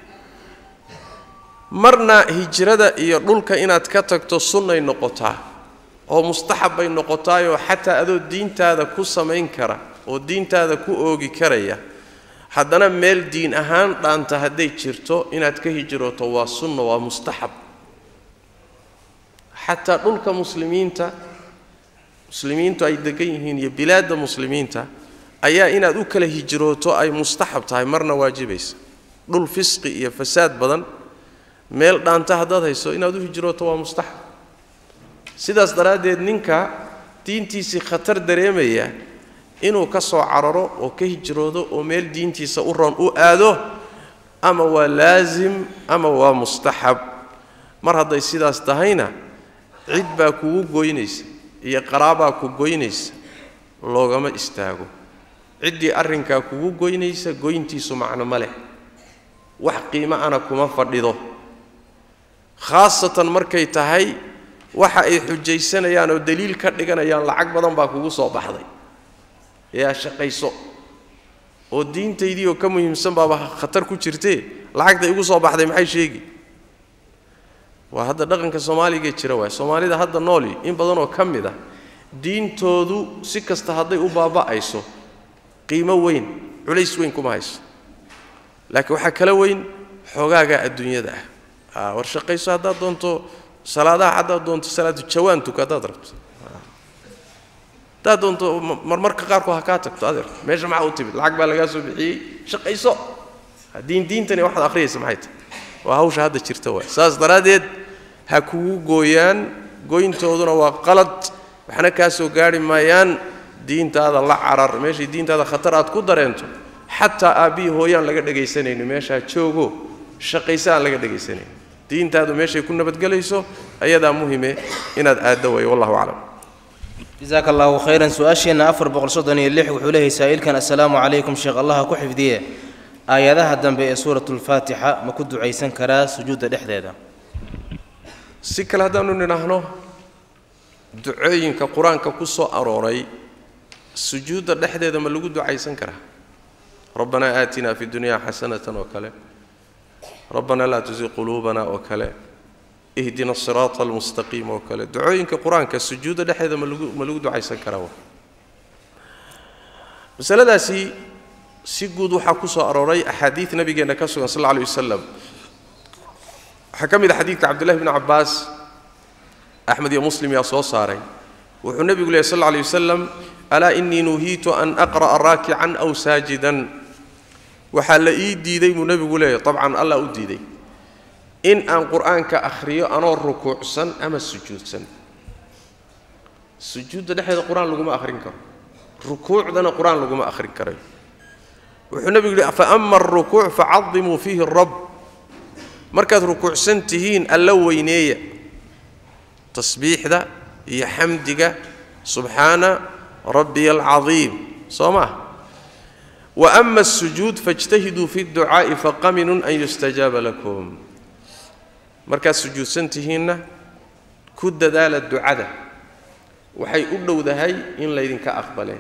Speaker 2: marna hijrada iyo dhulka inaad ka tagto sunnay noqotaa oo mustaxab bay noqotaayoo xataa adoo diintaada ku samayn kara oo diintaada ku oogi karaya haddana meel diin ahaan dhaanta hadday jirto inaad ka hijrooto waa sunna waa mustaxab xataa dhulka muslimiinta muslimiintu ay degan yihiin iyo bilaadda muslimiinta ayaa inaad u kala hijrooto ay mustaxab tahay marna waajibaysa dhul fisqi iyo fasaad badan meel dhaanta haddaad hayso inaad u hijrooto waa mustaxab sidaas daraaddeed ninka diintiisii khatar dareemaya inuu ka soo cararo oo ka hijroodo oo meel diintiisa u roon u aado ama waa laasim ama waa mustaxab mar hadday sidaas tahayna cid baa kugu goynaysa iyo qaraabaa ku goynaysa loogama istaago ciddii arrinkaa kugu goynaysa goyntiisu macno ma leh wax qiimo ana kuma fadhido khaasatan markay tahay waxa ay xujaysanayaan oo daliil ka dhiganayaan lacag badan baa kugu soo baxday yaa shaqayso oo diintaydii oo ka muhiimsan baaba khatar ku jirtee lacagta igu soo baxday maxay sheegi waa hadda dhaqanka soomaaligae jira waay soomaalida hadda nooli in badanoo ka mid ah diintoodu si kasta hadday u baaba'ayso qiimo weyn culays weyn kuma hayso laakiin waxaa kala weyn xoogaagaa adduunyada ah war shaqayso haddaad doonto salaadaha haddaad doonto salaatu jawaan tuka haddaad rabto haddaad doonto marmarka qaarkood ha kaa tagto adeer meesha maxaa u timid lacag baa lagaa soo bixiyey shaqayso diin diintani waxaad akhriyaysa maxay tahay waa hawsha hadda jirta waay saas daraaddeed ha kugu gooyaan goyntooduna waa qalad waxna kaa soo gaari maayaan diintaada la carar meeshay diintaada khatar aad ku dareento xataa aabbihii hooyaan laga dhegaysanayno meeshaa joogo shaqaysa aan laga dhegaysanayno diintaadu meeshay ku nabadgelayso ayadaa muhime inaad aaddo wayo wallahu aclam
Speaker 1: jasaaka allahu khayran su-aasheenna afar boqol soddon iyo lix wuxuu leeyahay saa'ilkan assalaamu calaykum sheekh allaha ku xifdiye aayadaha dambe ee suuratulfaatixa ma ku ducaysan karaa sujuudda dhexdeeda
Speaker 2: si kale haddaanu nidhaahno ducooyinka qur-aanka ku soo arooray sujuudda dhexdeeda ma lagu ducaysan karaa rabbanaa aatinaa fi dunyaa xasanatan oo kale rabbanaa laa tusi quluubana oo kale ihdina asiraata almustaqiim oo kale ducooyinka qur-aanka sujuudda dhexdeeda ma lagu ma lagu ducaysan karaa masaladaasi si guud waxaa ku soo arooray axaadiid nabigeenna ka sugan sal alla alay wasalam waxaa ka mid a xadiidka cabdullahi bni cabbaas axmed iyo muslim yaa soo saaray wuxuu nebigu lehy sal alla alay wasalam alaa innii nuhiitu an aqra'a raakican aw saajidan waxaa la ii diiday buu nebigu leeyahy dabcan allah u diiday in aan qur'aanka akhriyo anoo rukuucsan ama sujuudsan sujuudda dhexdeeda qur-aan laguma akhrin karo rukuucdana qur-aan laguma akhrin karayo wuxuu nebigu yihi faama alrukuuc facadimuu fiihi rabb markaad rukuucsan tihiin alla weyneeya tasbiixda iyo xamdiga subxaana rabbiya alcadiim soo maa wa ama asujuud faاjtahiduu fi اdducaa'i faqaminun an yustajaaba lakum markaad sujuudsan tihiinna ku dadaala ducada waxay u dhowdahay in laydinka aqbale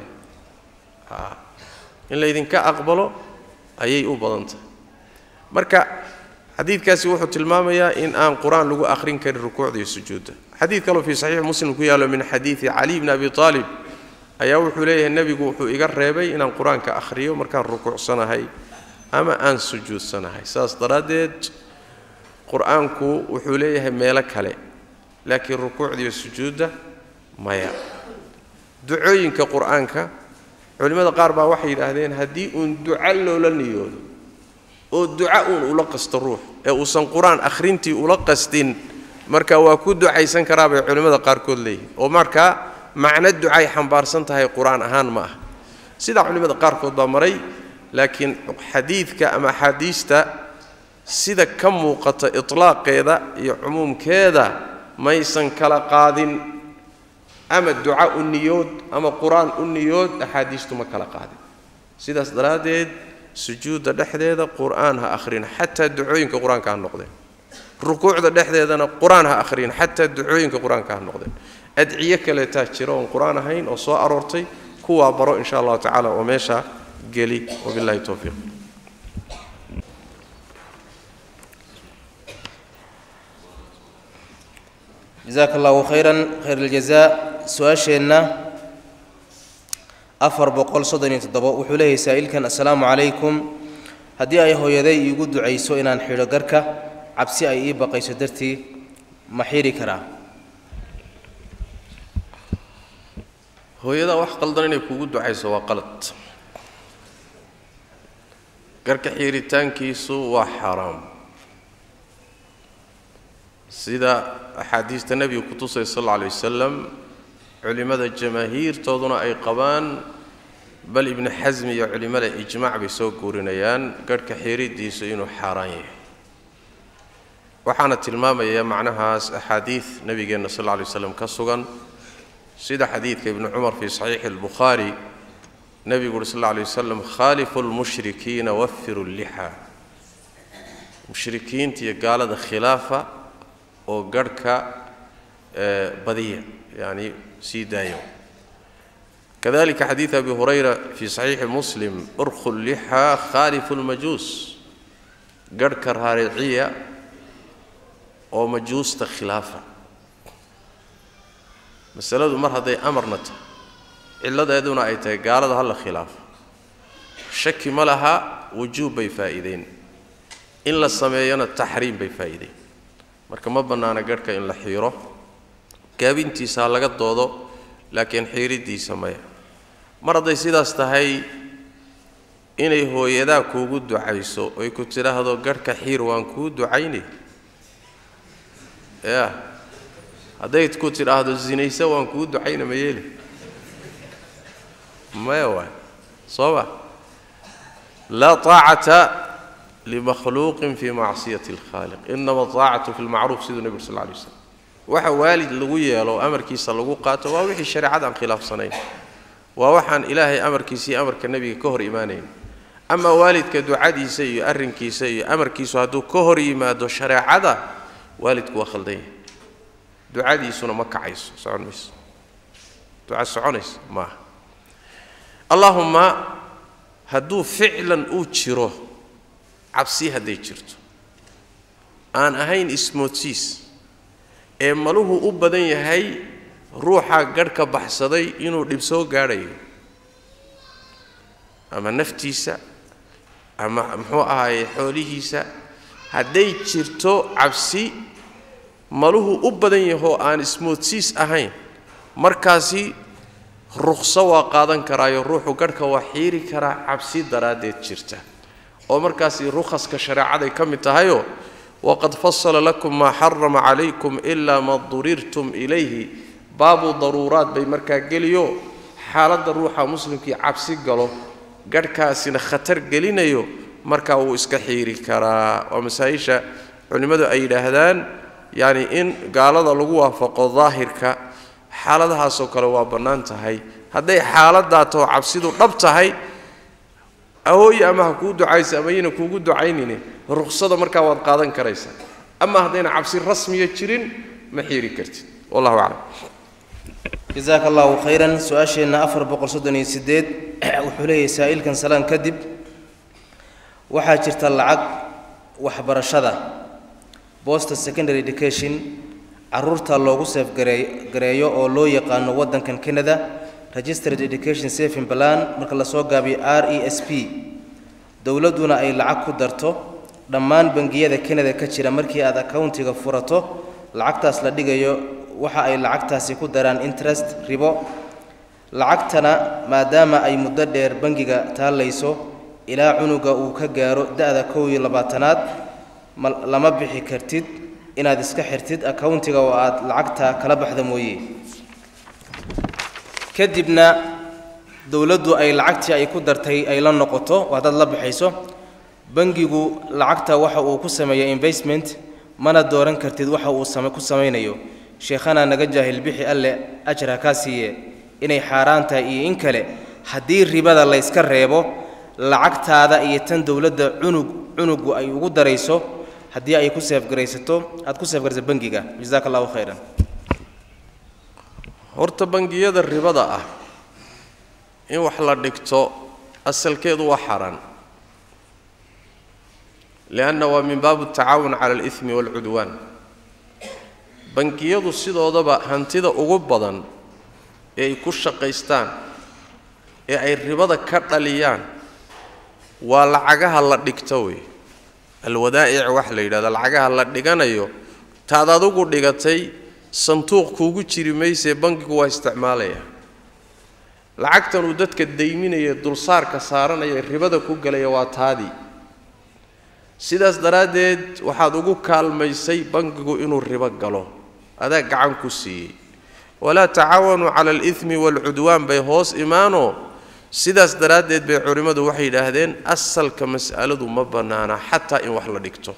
Speaker 2: in laydinka aqbalo ayay u badan tahay marka xadiidkaasi wuxuu tilmaamayaa in aan qur-aan lagu akhrin karin rukuucda iyo sujuudda xadiid kaloo fii saxiix muslim ku yaallo min xadiidi cali bni abi aalib ayaa wuxuu leeyahay nebigu wuxuu iga reebay inaan qur-aanka akhriyo markaan rukuucsanahay ama aan sujuudsanahay saas daraaddeed qur-aanku wuxuu leeyahay meelo kale laakiin rukuucda iyo sujuudda maya ducooyinka qur-aanka culimmada qaar baa waxay yidhaahdeen haddii uun duca loola niyoodo oo duca uun ula qasto ruux ee uusan qur-aan akhrintii ula qastin marka waa ku ducaysan karaa bay culimmada qaarkood leeyihin oo markaa macno ducay xambaarsan tahay qur-aan ahaan ma ah sidaa culimmada qaarkood baa maray laakiin xadiidka ama axaadiista sida ka muuqata itlaaqeeda iyo cumuumkeeda maysan kala qaadin ama duca u niyood ama qur-aan u niyood axaadiistu ma kala qaadin sidaas daraaddeed sujuudda dhexdeeda qur-aan ha akhrin xataa ducooyinka qur-aanka ha noqdeen rukuucda dhexdeedana qur-aan ha akhrin xataa ducooyinka qur-aanka ha noqdeen adciyo kaleetaa jira oon qur-aan ahayn oo soo aroortay kuwaa baro insha allahu tacala oo meesha geli wabillahi towfiiq
Speaker 1: jasaaka allahu khayran khayr aljazaa su-aasheenna afar boqol soddon iyo toddobo wuxuu leeyahay saa'ilkan assalaamu calaykum haddii ay hooyaday iigu ducayso inaan xidho garka cabsi ay ii baqayso dartii ma xidhi karaa
Speaker 2: hooyadaa wax qaldan inay kugu ducayso waa qalad garka xiiritaankiisu waa xaaraam sida axaadiista nebiga ku tusay sal alla alay wasalam culimmada jamaahiirtooduna ay qabaan bal ibnu xasmi iyo culimmada ijmaac bay soo guurinayaan garhka xiiridiisu inuu xaaraan yahay waxaana tilmaamaya macnahaas axaadiid nebigeenna sal alla alay waslam ka sugan sida xadiidka ibnu cumar fii saxiixi albukhaari nebigu uhi sal alla alay wasalam khaalifu lmushrikiina wafiru llixa mushrikiinta iyo gaalada khilaafa oo garhka badiya yacni sii daayo kadalika xadiid abi hurayra fii saxiixi muslim urkhu llixa khaalifu lmajuus garhka raariciya oo majuusta khilaafa masaladu mar hadday amarna tahay cilladeeduna ay tahay gaalada hala khilaafo shaki ma laha wujuub bay faa'iideen in la sameeyona taxriim bay faa'iideen marka ma bannaana garhka in la xiiro gaabintiisa ha laga doodo laakiin xiiriddiisa maya mar hadday sidaas tahay inay hooyadaa kuugu ducayso oy ku tidhaahdo garhka xiir waan kuu ducaynay ya hadday ku tidhaahdo zinayse waan kuu ducayna ma yeeli maya waay soo ma laa taacata limakhluuqin fii macsiyati alkhaaliq inama taacatu fi lmacruuf siduu nebigu sal lla alay waslam waxa waalid lagu yeelo amarkiisa lagu qaato waa wixii shareecada aan khilaafsanayn waa waxaan ilaahay amarkiisa iyo amarka nebiga ka hor imaanayn amaa waalidka ducadiisa iyo arrinkiisa iyo amarkiisu hadduu ka hor yimaado shareecada waalidku waa khaldan yahay ducadiisuna ma kacayso socon mayso duca soconaysa maaha allaahumma hadduu ficlan uu jiro cabsi hadday jirto aan ahayn ismoodsiis ee maluhu u badan yahay ruuxa gadhka baxsaday inuu dhib soo gaadhayo ama naftiisa ama muxuu ahaaye xoolihiisa hadday jirto cabsi maluhu u badan yahoo aan ismoodsiis ahayn markaasi ruqso waa qaadan karaayo ruuxu gadhka waa xiiri karaa cabsi daraaddeed jirta oo markaasi rukhaska shareecaday ka mid tahayoo waqad fasala lakum maa xarama calaykum ilaa ma durirtum ilayhi baabu daruuraad bay markaa geliyo xaaladda ruuxa muslimkii cabsi galo gadhkaasina khatar gelinayo markaa wuu iska xiiri karaa waa masaa-isha culimmadu ay yidhaahdaan yacni in gaalada lagu waafaqo daahirka xaaladahaasoo kale waa bannaan tahay hadday xaaladdaa tao cabsidu dhab tahay ahooye ama ha kuu ducaysa ama yayna kuugu ducaynine ruqsada markaa waad qaadan karaysaa ama haddayna cabsi rasmiya jirin ma xiiri kartid wallahu aclam
Speaker 1: jasaaka allahu khayran su-aasheenna afar boqol soddon iyo sideed wuxuu leeyahay saa'ilkan salaan kadib waxaa jirta lacag waxbarashada boston secondary education caruurta loogu seefgareeyo oo loo yaqaano waddankan canada registered education saving plan marka lasoo gaabiyo r e s p dowladduna ay lacag ku darto dhammaan bangiyada canada ka jira markii aad accountiga furato lacagtaas la dhigayo waxa ay lacagtaasi ku daraan interest ribo lacagtana maadaama ay muddo dheer bangiga taallayso ilaa cunuga uu ka gaaro da-da kow iyo labaatanaad ma lama bixi kartid inaad iska xirtid accountiga oo aad lacagta kala baxda mooye kadibna dowladdu ay lacagtii ay ku dartay ay la noqoto waa dad la baxayso bangigu lacagta waxa uu ku sameeya investment mana dooran kartid waxa uu same ku samaynayo sheekhana naga jaahil bixi alle ajar ha kaa siiye inay xaaraan tahay iyo in kale haddii ribada layska reebo lacagtaada iyo tan dowladda cunug cunugu ay ugu darayso haddii ay ku seefgaraysato aad ku seefgarayso bangiga jasaaka allahu khayran
Speaker 2: horta bangiyada ribada ah in wax la dhigto asalkeedu waa xaaraan lianna waa min baabu tacaawun cala alimi waalcudwaan bangiyadu sidoodaba hantida ugu badan ee ay ku shaqaystaan ee ay ribada ka dhaliyaan waa lacagaha la dhigto wey alwadaa'ic wax la yidhahdo lacagaha la dhiganayo taad adugu dhigatay sanduuq kuugu jiri maysee bangigu waa isticmaalaya lacagtan uu dadka dayminaya dulsaarka saaranaya ribada ku gelaya waa taadii sidaas daraaddeed waxaad ugu kaalmaysay bangigu inuu ribo galo adaa gacan ku siiyey walaa tacaawanuu cala alimi waalcudwaan bay hoos imaanoo sidaas daraaddeed bay culimmadu waxay yidhaahdeen asalka mas'aladu ma bannaana xataa in wax la dhigto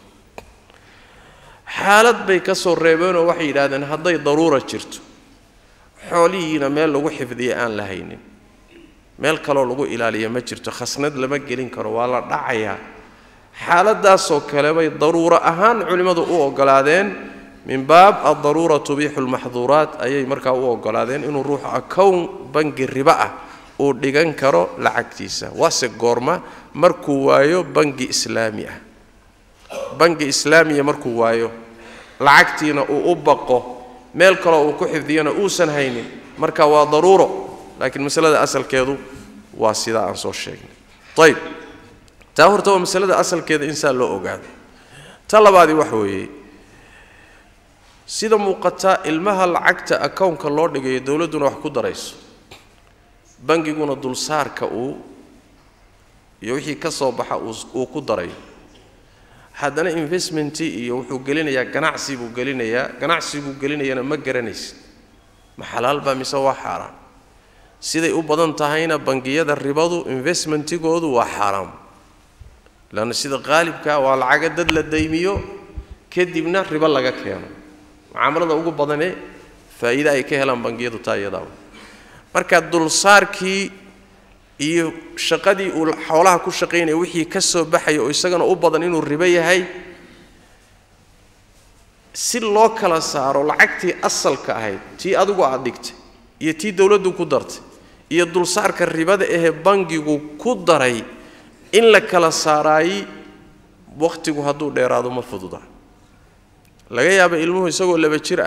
Speaker 2: xaalad bay ka soo reebeenoo waxay yidhahdeen hadday daruura jirto xoolihiina meel lagu xifdiya aan la haynin meel kaloo lagu ilaaliya ma jirto khasnad lama gelin karo waa la dhacayaa xaaladaasoo kale bay daruuro ahaan culimmadu u oggolaadeen min baab addaruura tubiixu lmaxduuraat ayay markaa u oggolaadeen inuu ruuxu akown bangi ribo ah uu dhigan karo lacagtiisa waase goorma markuu waayo bangi islaami ah bangi islaamiya markuu waayo lacagtiina uu u baqo meel kaloo uu ku xifdiyana uusan haynin marka waa daruuro laakiin masalada asalkeedu waa sidaa aan soo sheegnay ayb taa horta waa masalada asalkeeda in saa loo ogaado ta labaadii waxa weeye sida muuqata ilmaha lacagta akownka loo dhigayo dowladduna wax ku darayso bangiguna dulsaarka uu iyo wixii ka soo baxa uu ku darayo haddana investmentii iyo wuxuu gelinayaa ganacsi buu gelinayaa ganacsiguu gelinayana ma garanaysid ma xalaal baa mise waa xaaraan siday u badan tahayna bangiyada ribadu investmentigoodu waa xaaraam leanna sida qaalibkaa waa lacaga dad la daymiyo kadibna ribo laga keeno mucaamalada ugu badanee faa'iide ay ka helaan bangiyadu taa iyadaa marka dulsaarkii iyo shaqadii uu xoolaha ku shaqaynaya wixii ka soo baxaya oo isagana u badan inuu ribo yahay si loo kala saaro lacagtii asalka ahayd tii adigu aad dhigtay iyo tii dowladdu ku dartay iyo dulsaarka ribada ahee bangigu ku daray in la kala saaraayi wakhtigu hadduu dheeraado ma fududa laga yaaba ilmuhu isagoo laba jir ah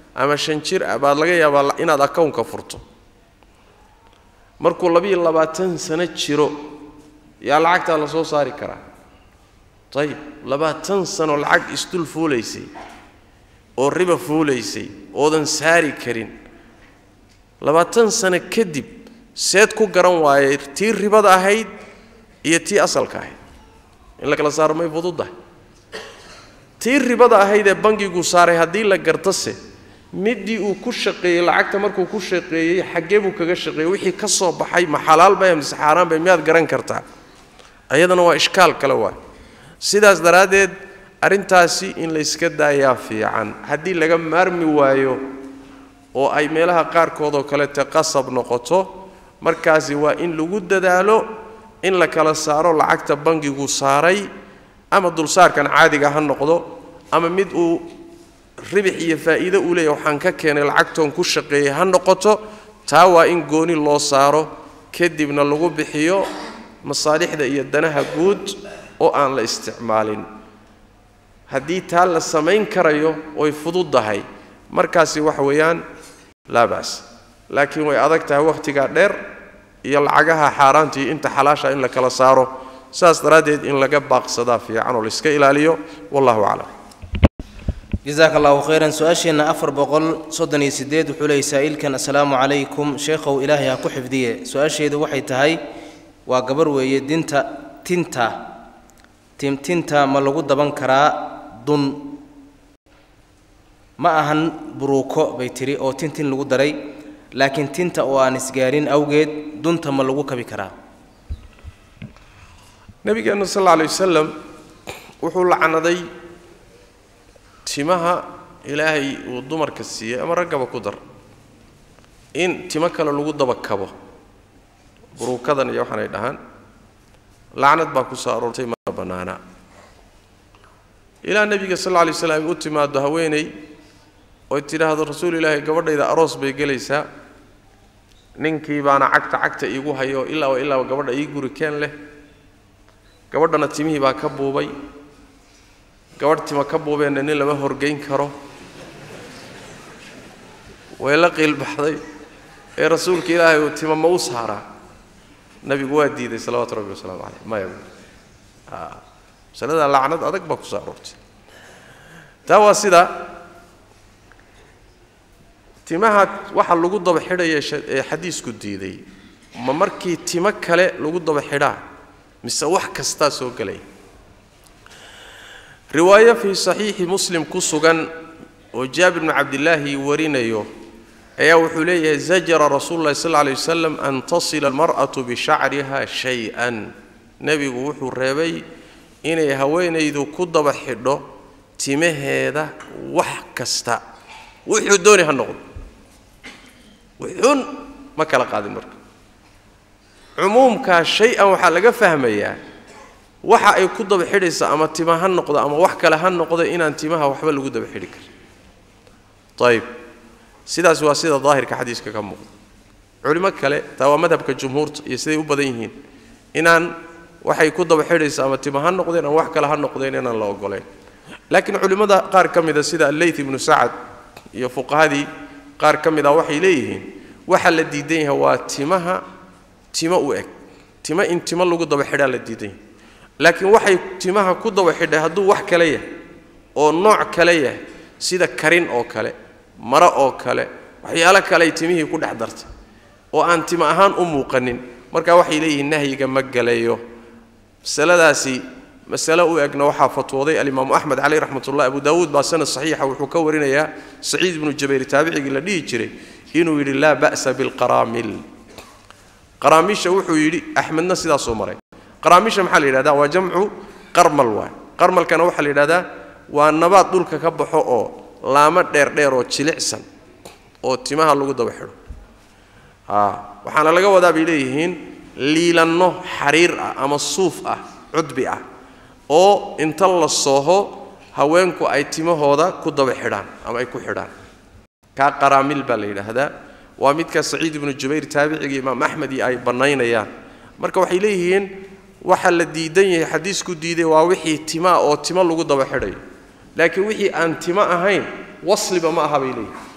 Speaker 2: ama shan jir ah baad laga yaabaa inaad akownka furto markuu labiyo labaatan sano jiro yaa lacagtaa la soo saari karaa ayib labaatan sano lacag isdul fuulaysay oo riba fuulaysay oodan saari karin labaatan sano kadib seed ku garan waayey tii ribada ahayd iyo tii asalka ahayd in la kala saaro may fududdahay tii ribada ahayd ee bangigu saaray haddii la gartose midii uu ku shaqeeyey lacagta markuu ku shaqeeyey xaggee buu kaga shaqeeyey wixii ka soo baxay ma xalaal bay mise xaaraan bay miyaad garan kartaa ayadana waa ishkaal kale waay sidaas daraaddeed arrintaasi in layska daayaa fiican haddii laga maarmi waayo oo ay meelaha qaarkoodoo kalete qasab noqoto markaasi waa in lagu dadaalo in la kala saaro lacagta bangigu saaray ama dulsaarkan caadiga ha noqdo ama mid uu ribix iyo faa'iido uu leeyahy waxaan ka keenay lacagtoon ku shaqeeyey ha noqoto taa waa in gooni loo saaro kadibna lagu bixiyo masaalixda iyo danaha guud oo aan la isticmaalin haddii taa la samayn karayo oy fududdahay markaasi waxa weeyaan laa ba's laakiin way adag tahay wakhtigaa dheer iyo lacagaha xaaraantii inta xalaasha in la kala saaro saas daraaddeed in laga baaqsadaa fiican oo laiska ilaaliyo wallahu aclam
Speaker 1: jasaaka allahu khayran su-aasheenna afar boqol soddon iyo siddeed wuxuu leeyay saa'ilkan assalaamu calaykum sheekhow ilaahay ha ku xifdiye su-aasheedu waxay tahay waa gabar weeye dinta tinta timtinta ma lagu daban karaa dun ma ahan buruuko bay tidhi oo tintin lagu daray laakiin tinta oo aan isgaarin awgeed dunta ma lagu kabi karaa
Speaker 2: nabigeenna sal alla alay wasalam wuxuu lacnaday timaha ilaahay uu dumarka siiyey ama raggaba ku dar in timo kale lagu daba kabo buruukadan iyo waxaanay dhahaan lacnad baa ku soo aroortay mana bannaana ilaa nebiga sal alla alay waslam u timaado haweeney oy tidhaahdo rasuul ilaahay gabadhayda aroos bay gelaysaa ninkii baana cagta cagta iigu hayo ilaaba ilaaba gabadha ii guri keen leh gabadhana timihii baa ka buubay gabadh tima ka buubeenna nin lama horgeyn karo way la qiilbaxday ee rasuulka ilaahay uu tima ma u saaraa nabigu waa diiday salawaatu rabbi wasalaamu caleyh maya masalada lacnad adag baa ku soo aroortay taa waa sida timaha waxa lagu daba xidhaya ee xadiisku diiday ma markii timo kale lagu daba xidhaa mise wax kastaa soo gelaya riwaayo fii saxiixi muslim ku sugan oo jaabir bnu cabdillaahi warinayo ayaa wuxuu leeyahay zajara rasuulu llahi sal alay wasalam an tasila almar'atu bishacriha shay-an nebigu wuxuu reebay inay haweenaydu ku daba xidho timaheeda wax kasta wuxuu dooni ha noqdo wuxuun ma kala qaadin marka cumuumkaa shay-an waxaa laga fahmayaa waxa ay ku daba xidhaysa ama tima ha noqdo ama wax kale ha noqdo inaan timaha waxba lagu daba xidhi karin ayib sidaas waa sida daahirka xadiiska ka muuqda culimo kale taa waa madhabka jumhuurta iyo siday u badan yihiin inaan waxay ku daba xidhaysa ama tima ha noqdeen ama wax kale ha noqdeen inaan la ogoleyn laakiin culimmada qaar ka mida sida alleyth ibnu sacad iyo fuqahadii qaar ka mid a waxay leeyihiin waxa la diidan yahay waa timaha timo u eg timo in timo lagu daba xidhaa la diidan yahay laakiin waxay timaha ku daba xidhay hadduu wax kale yahay oo nooc kale yahay sida karin oo kale maro oo kale waxyaalo kaleay timihii ku dhex dartay oo aan timo ahaan u muuqanin marka waxay leeyihiin nahyiga ma galayo masaladaasi masale u egna waxaa fatwooday alimaamu axmed caleyh raxmatullah abu daawuud baa sanad saxiixa wuxuu ka warinayaa saciid ibnu jabayr taabicigii la dhihi jiray inuu yidhi laa ba'sa bilqaraamil qaraamiisha wuxuu yidhi axmedna sidaasuu maray qaraamiisha maxaa la yidhahdaa waa jamcu qarmal waay qarmalkana waxaa la yidhahdaa waa nabaad dhulka ka baxo oo laamo dheerdheer oo jilicsan oo timaha lagu daba xidho waxaana laga wadaa bay leeyihiin liilanno xariir ah ama suuf ah cudbi ah oo inta la sooho haweenku ay timahooda ku daba xidhaan ama ay ku xidhaan kaa qaraamil baa la yidhaahdaa waa midka saciid ibnu jubayr taabiciga imaam axmed iyo ay bannaynayaan marka waxay leeyihiin waxa la diidan yahay xadiisku diiday waa wixii timaa oo timo lagu daba xidhayo laakiin wixii aan timo ahayn wasliba ma aha bay leeyihin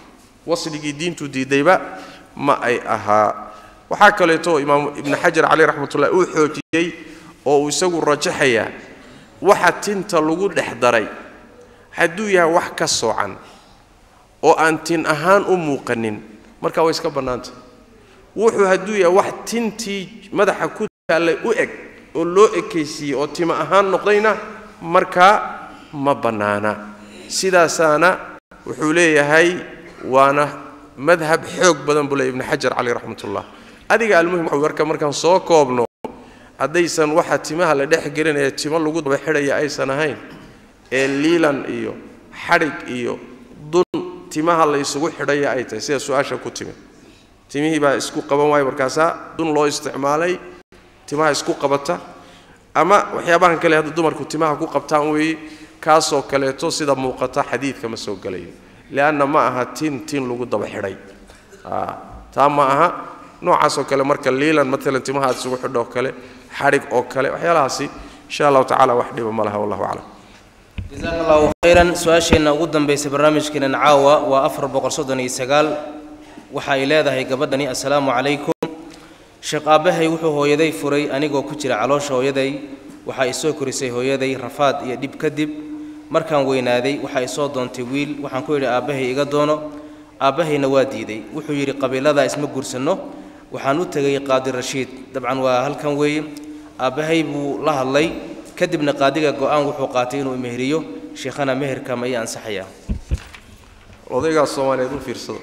Speaker 2: wasligii diintu diidayba ma ay ahaa waxaa kaleeto imaam ibnu xajar caleyh raxmatullahi uu xoojiyey oo uu isagu rajaxayaa waxa tinta lagu dhex daray hadduu yahay wax ka soocan oo aan tin ahaan u muuqanin markaa way iska bannaantah wuxuu hadduu yahay wax tintii madaxa ku taallay u eg oo loo ekaysiiyey oo tima ahaan noqdayna markaa ma bannaana sidaasaana wuxuu leeyahay waana madhab xoog badan buu leeyahy ibnu xajar caleyh raxmatullah adiga almuhim waxa warka markaan soo koobno haddaysan waxa timaha la dhex gelinaya timo lagu daba xidhaya aysan ahayn ee liilan iyo xadhig iyo dun timaha la isugu xidhaya ay tahay sida su-aasha ku timi timihii baa isku qaban waaya markaasaa dun loo isticmaalay timaha isku qabata ama waxyaabahan kale hadda dumarku timaha ku qabtaan weeye kaasoo kaleeto sida muuqata xadiidka ma soo gelayo lianna ma aha tin tin lagu daba xidhay taa ma aha noocaasoo kale marka liilan maalan timaha aad isugu xidho oo kale xadhig oo kale waxyaalahaasi insha allahu tacala wax dhiba ma laha wallahu aclam
Speaker 1: jasaaka allahu khayran su-aasheenna ugu dambaysa barnaamijkeenan caawa waa afar boqol soddon iyo sagaal waxa ay leedahay gabadhani assalaamu calaykum sheekh aabbahay wuxuu hooyaday furay anigoo ku jira caloosha hooyaday waxaa i soo korisay hooyaday rafaad iyo dhib kadib markaan weynaaday waxaa i soo doontay wiil waxaan ku yidhi aabbahay iga doono aabbahayna waa diiday wuxuu yidhi qabiiladaa isma guursanno waxaan u tegay qaadi rashiid dabcan waa halkan weeye aabbahay buu la hadlay kadibna qaadiga go-aan wuxuu qaatay inuu meheriyo sheekhana meherka ma ii ansaxayaa
Speaker 2: odaygaas soomaaliyeed u fiirsado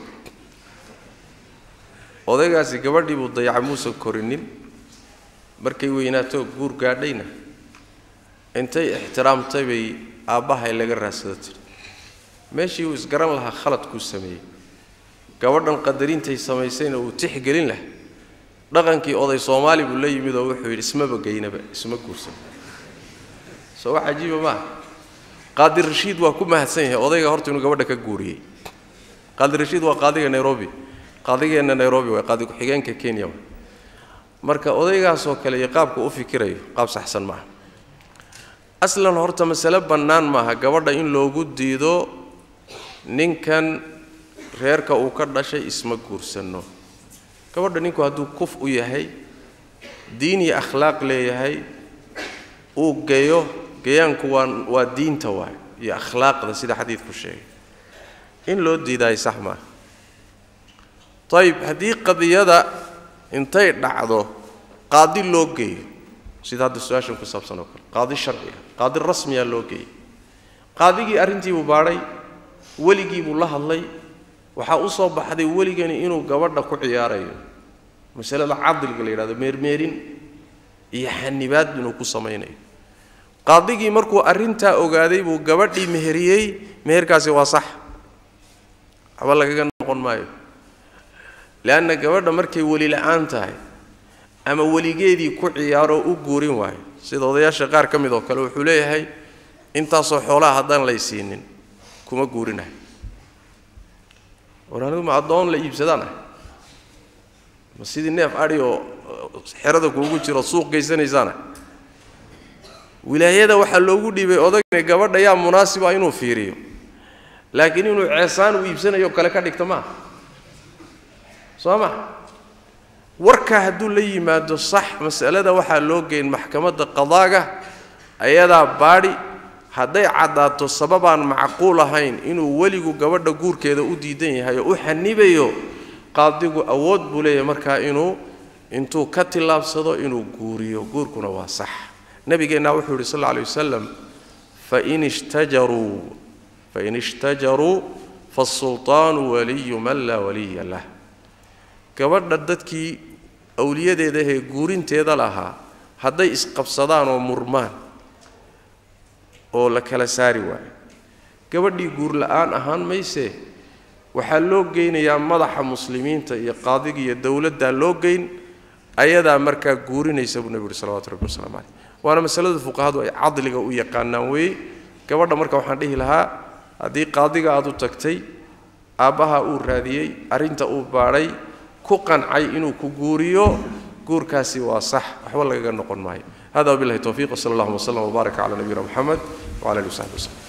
Speaker 2: odaygaasi gabadhii buu dayaca muusan korinin markay weynaato guur gaadhayna intay ixtiraamtay bay aabbahay laga raadsado tiri meeshii uu isgaran lahaa khaladkuu sameeyey gabadhan qadarintay samaysayna uu tixgelin laha dhaqankii oday soomaali buu la yimid oo wuxuu yidhi ismaba geynaba isma guursan soo wax cajiiba maaha qaadi rashiid waa ku mahadsan yahay odayga horta inuu gabadha ka guuriyey qaadi rashiid waa qaadiga nairobi qaadigeenna nairobi waa qaadi ku-xigeenka kenya wa marka odaygaasoo kale iyo qaabka u fikirayo qaab saxsan maaha aslan horta masale bannaan maaha gabadha in loogu diido ninkan reerka uu ka dhashay isma guursanno gabadha ninku hadduu kuf u yahay diin iyo akhlaaq leeyahay uu geeyo geyaanku waa waa diinta waay iyo akhlaaqda sida xadiidku sheegay in loo diidaayo sax maaha ayib haddii qadiyada intay dhacdo qaadi loo geeyo sida hadda su-aashan ku saabsan oo kale qaadi sharci ah qaadi rasmiya loo geeyey qaadigii arrintiibuu baadhay weligiibuu la hadlay waxaa u soo baxday weligani inuu gabadha ku ciyaarayo masalada cadliga la yidhahdo meermeerin iyo xanibaad inuu ku samaynayo qaadigii markuu arrintaa ogaaday buu gabadhii meheriyey meherkaasi waa sax waxba lagaga noqon maayo leanna gabadha markay weli la-aan tahay ama weligeedii ku ciyaaroo u guurin waayo sida odayaasha qaar ka mid oo kale wuxuu leeyahay intaasoo xoolaha haddaan lay siinin kuma guurinahay war anigu ma addoon la iibsadaan ah ma sidii neef adhi oo xerada kuugu jiro suuq geysanaysaana wilaayada waxaa loogu dhiibay odagna gabadha yaa munaasiba inuu fiiriyo laakiin inuu ceesaan u iibsanayo kale ka dhigto maaha soo ma warkaa hadduu la yimaado sax masalada waxaa loo geyn maxkamadda qadaaga ayadaa baadhi hadday caddaato sababaan macquul ahayn inuu weligu gabadha guurkeeda u diidan yahay oo u xanibayo qaadigu awood buu leeyahay markaa inuu intuu ka tillaabsado inuu guuriyo guurkuna waa sax nabigeennaa wuxuu yidhi sal alla alay wasalam fain ishtajaruu fain ishtajaruu faasulطaanu waliyu man laa waliya lah gabadha dadkii awliyadeeda ahee guurinteeda lahaa hadday isqabsadaan oo murmaan oo la kala saari waayo gabadhii guur la-aan ahaan maysee waxaa loo geynayaa madaxa muslimiinta iyo qaadiga iyo dowladdaa loo geyn ayadaa markaa guurinaysa buu nebi yuhi salawatu rabbi waslamu caleyh waana masalada fuqahadu ay cadliga u yaqaanaan weeye gabadha marka waxaan dhihi lahaa haddii qaadiga aad u tagtay aabbaha uu raadiyey arrinta uu baadhay ku qancay inuu ku guuriyo guurkaasi waa sax waxba lagaga noqon maayo hada wabillahi towfiiq wsala allahuma wslam wbaarak cala nabiyina moxamed wcala alihi wasaxbi waslem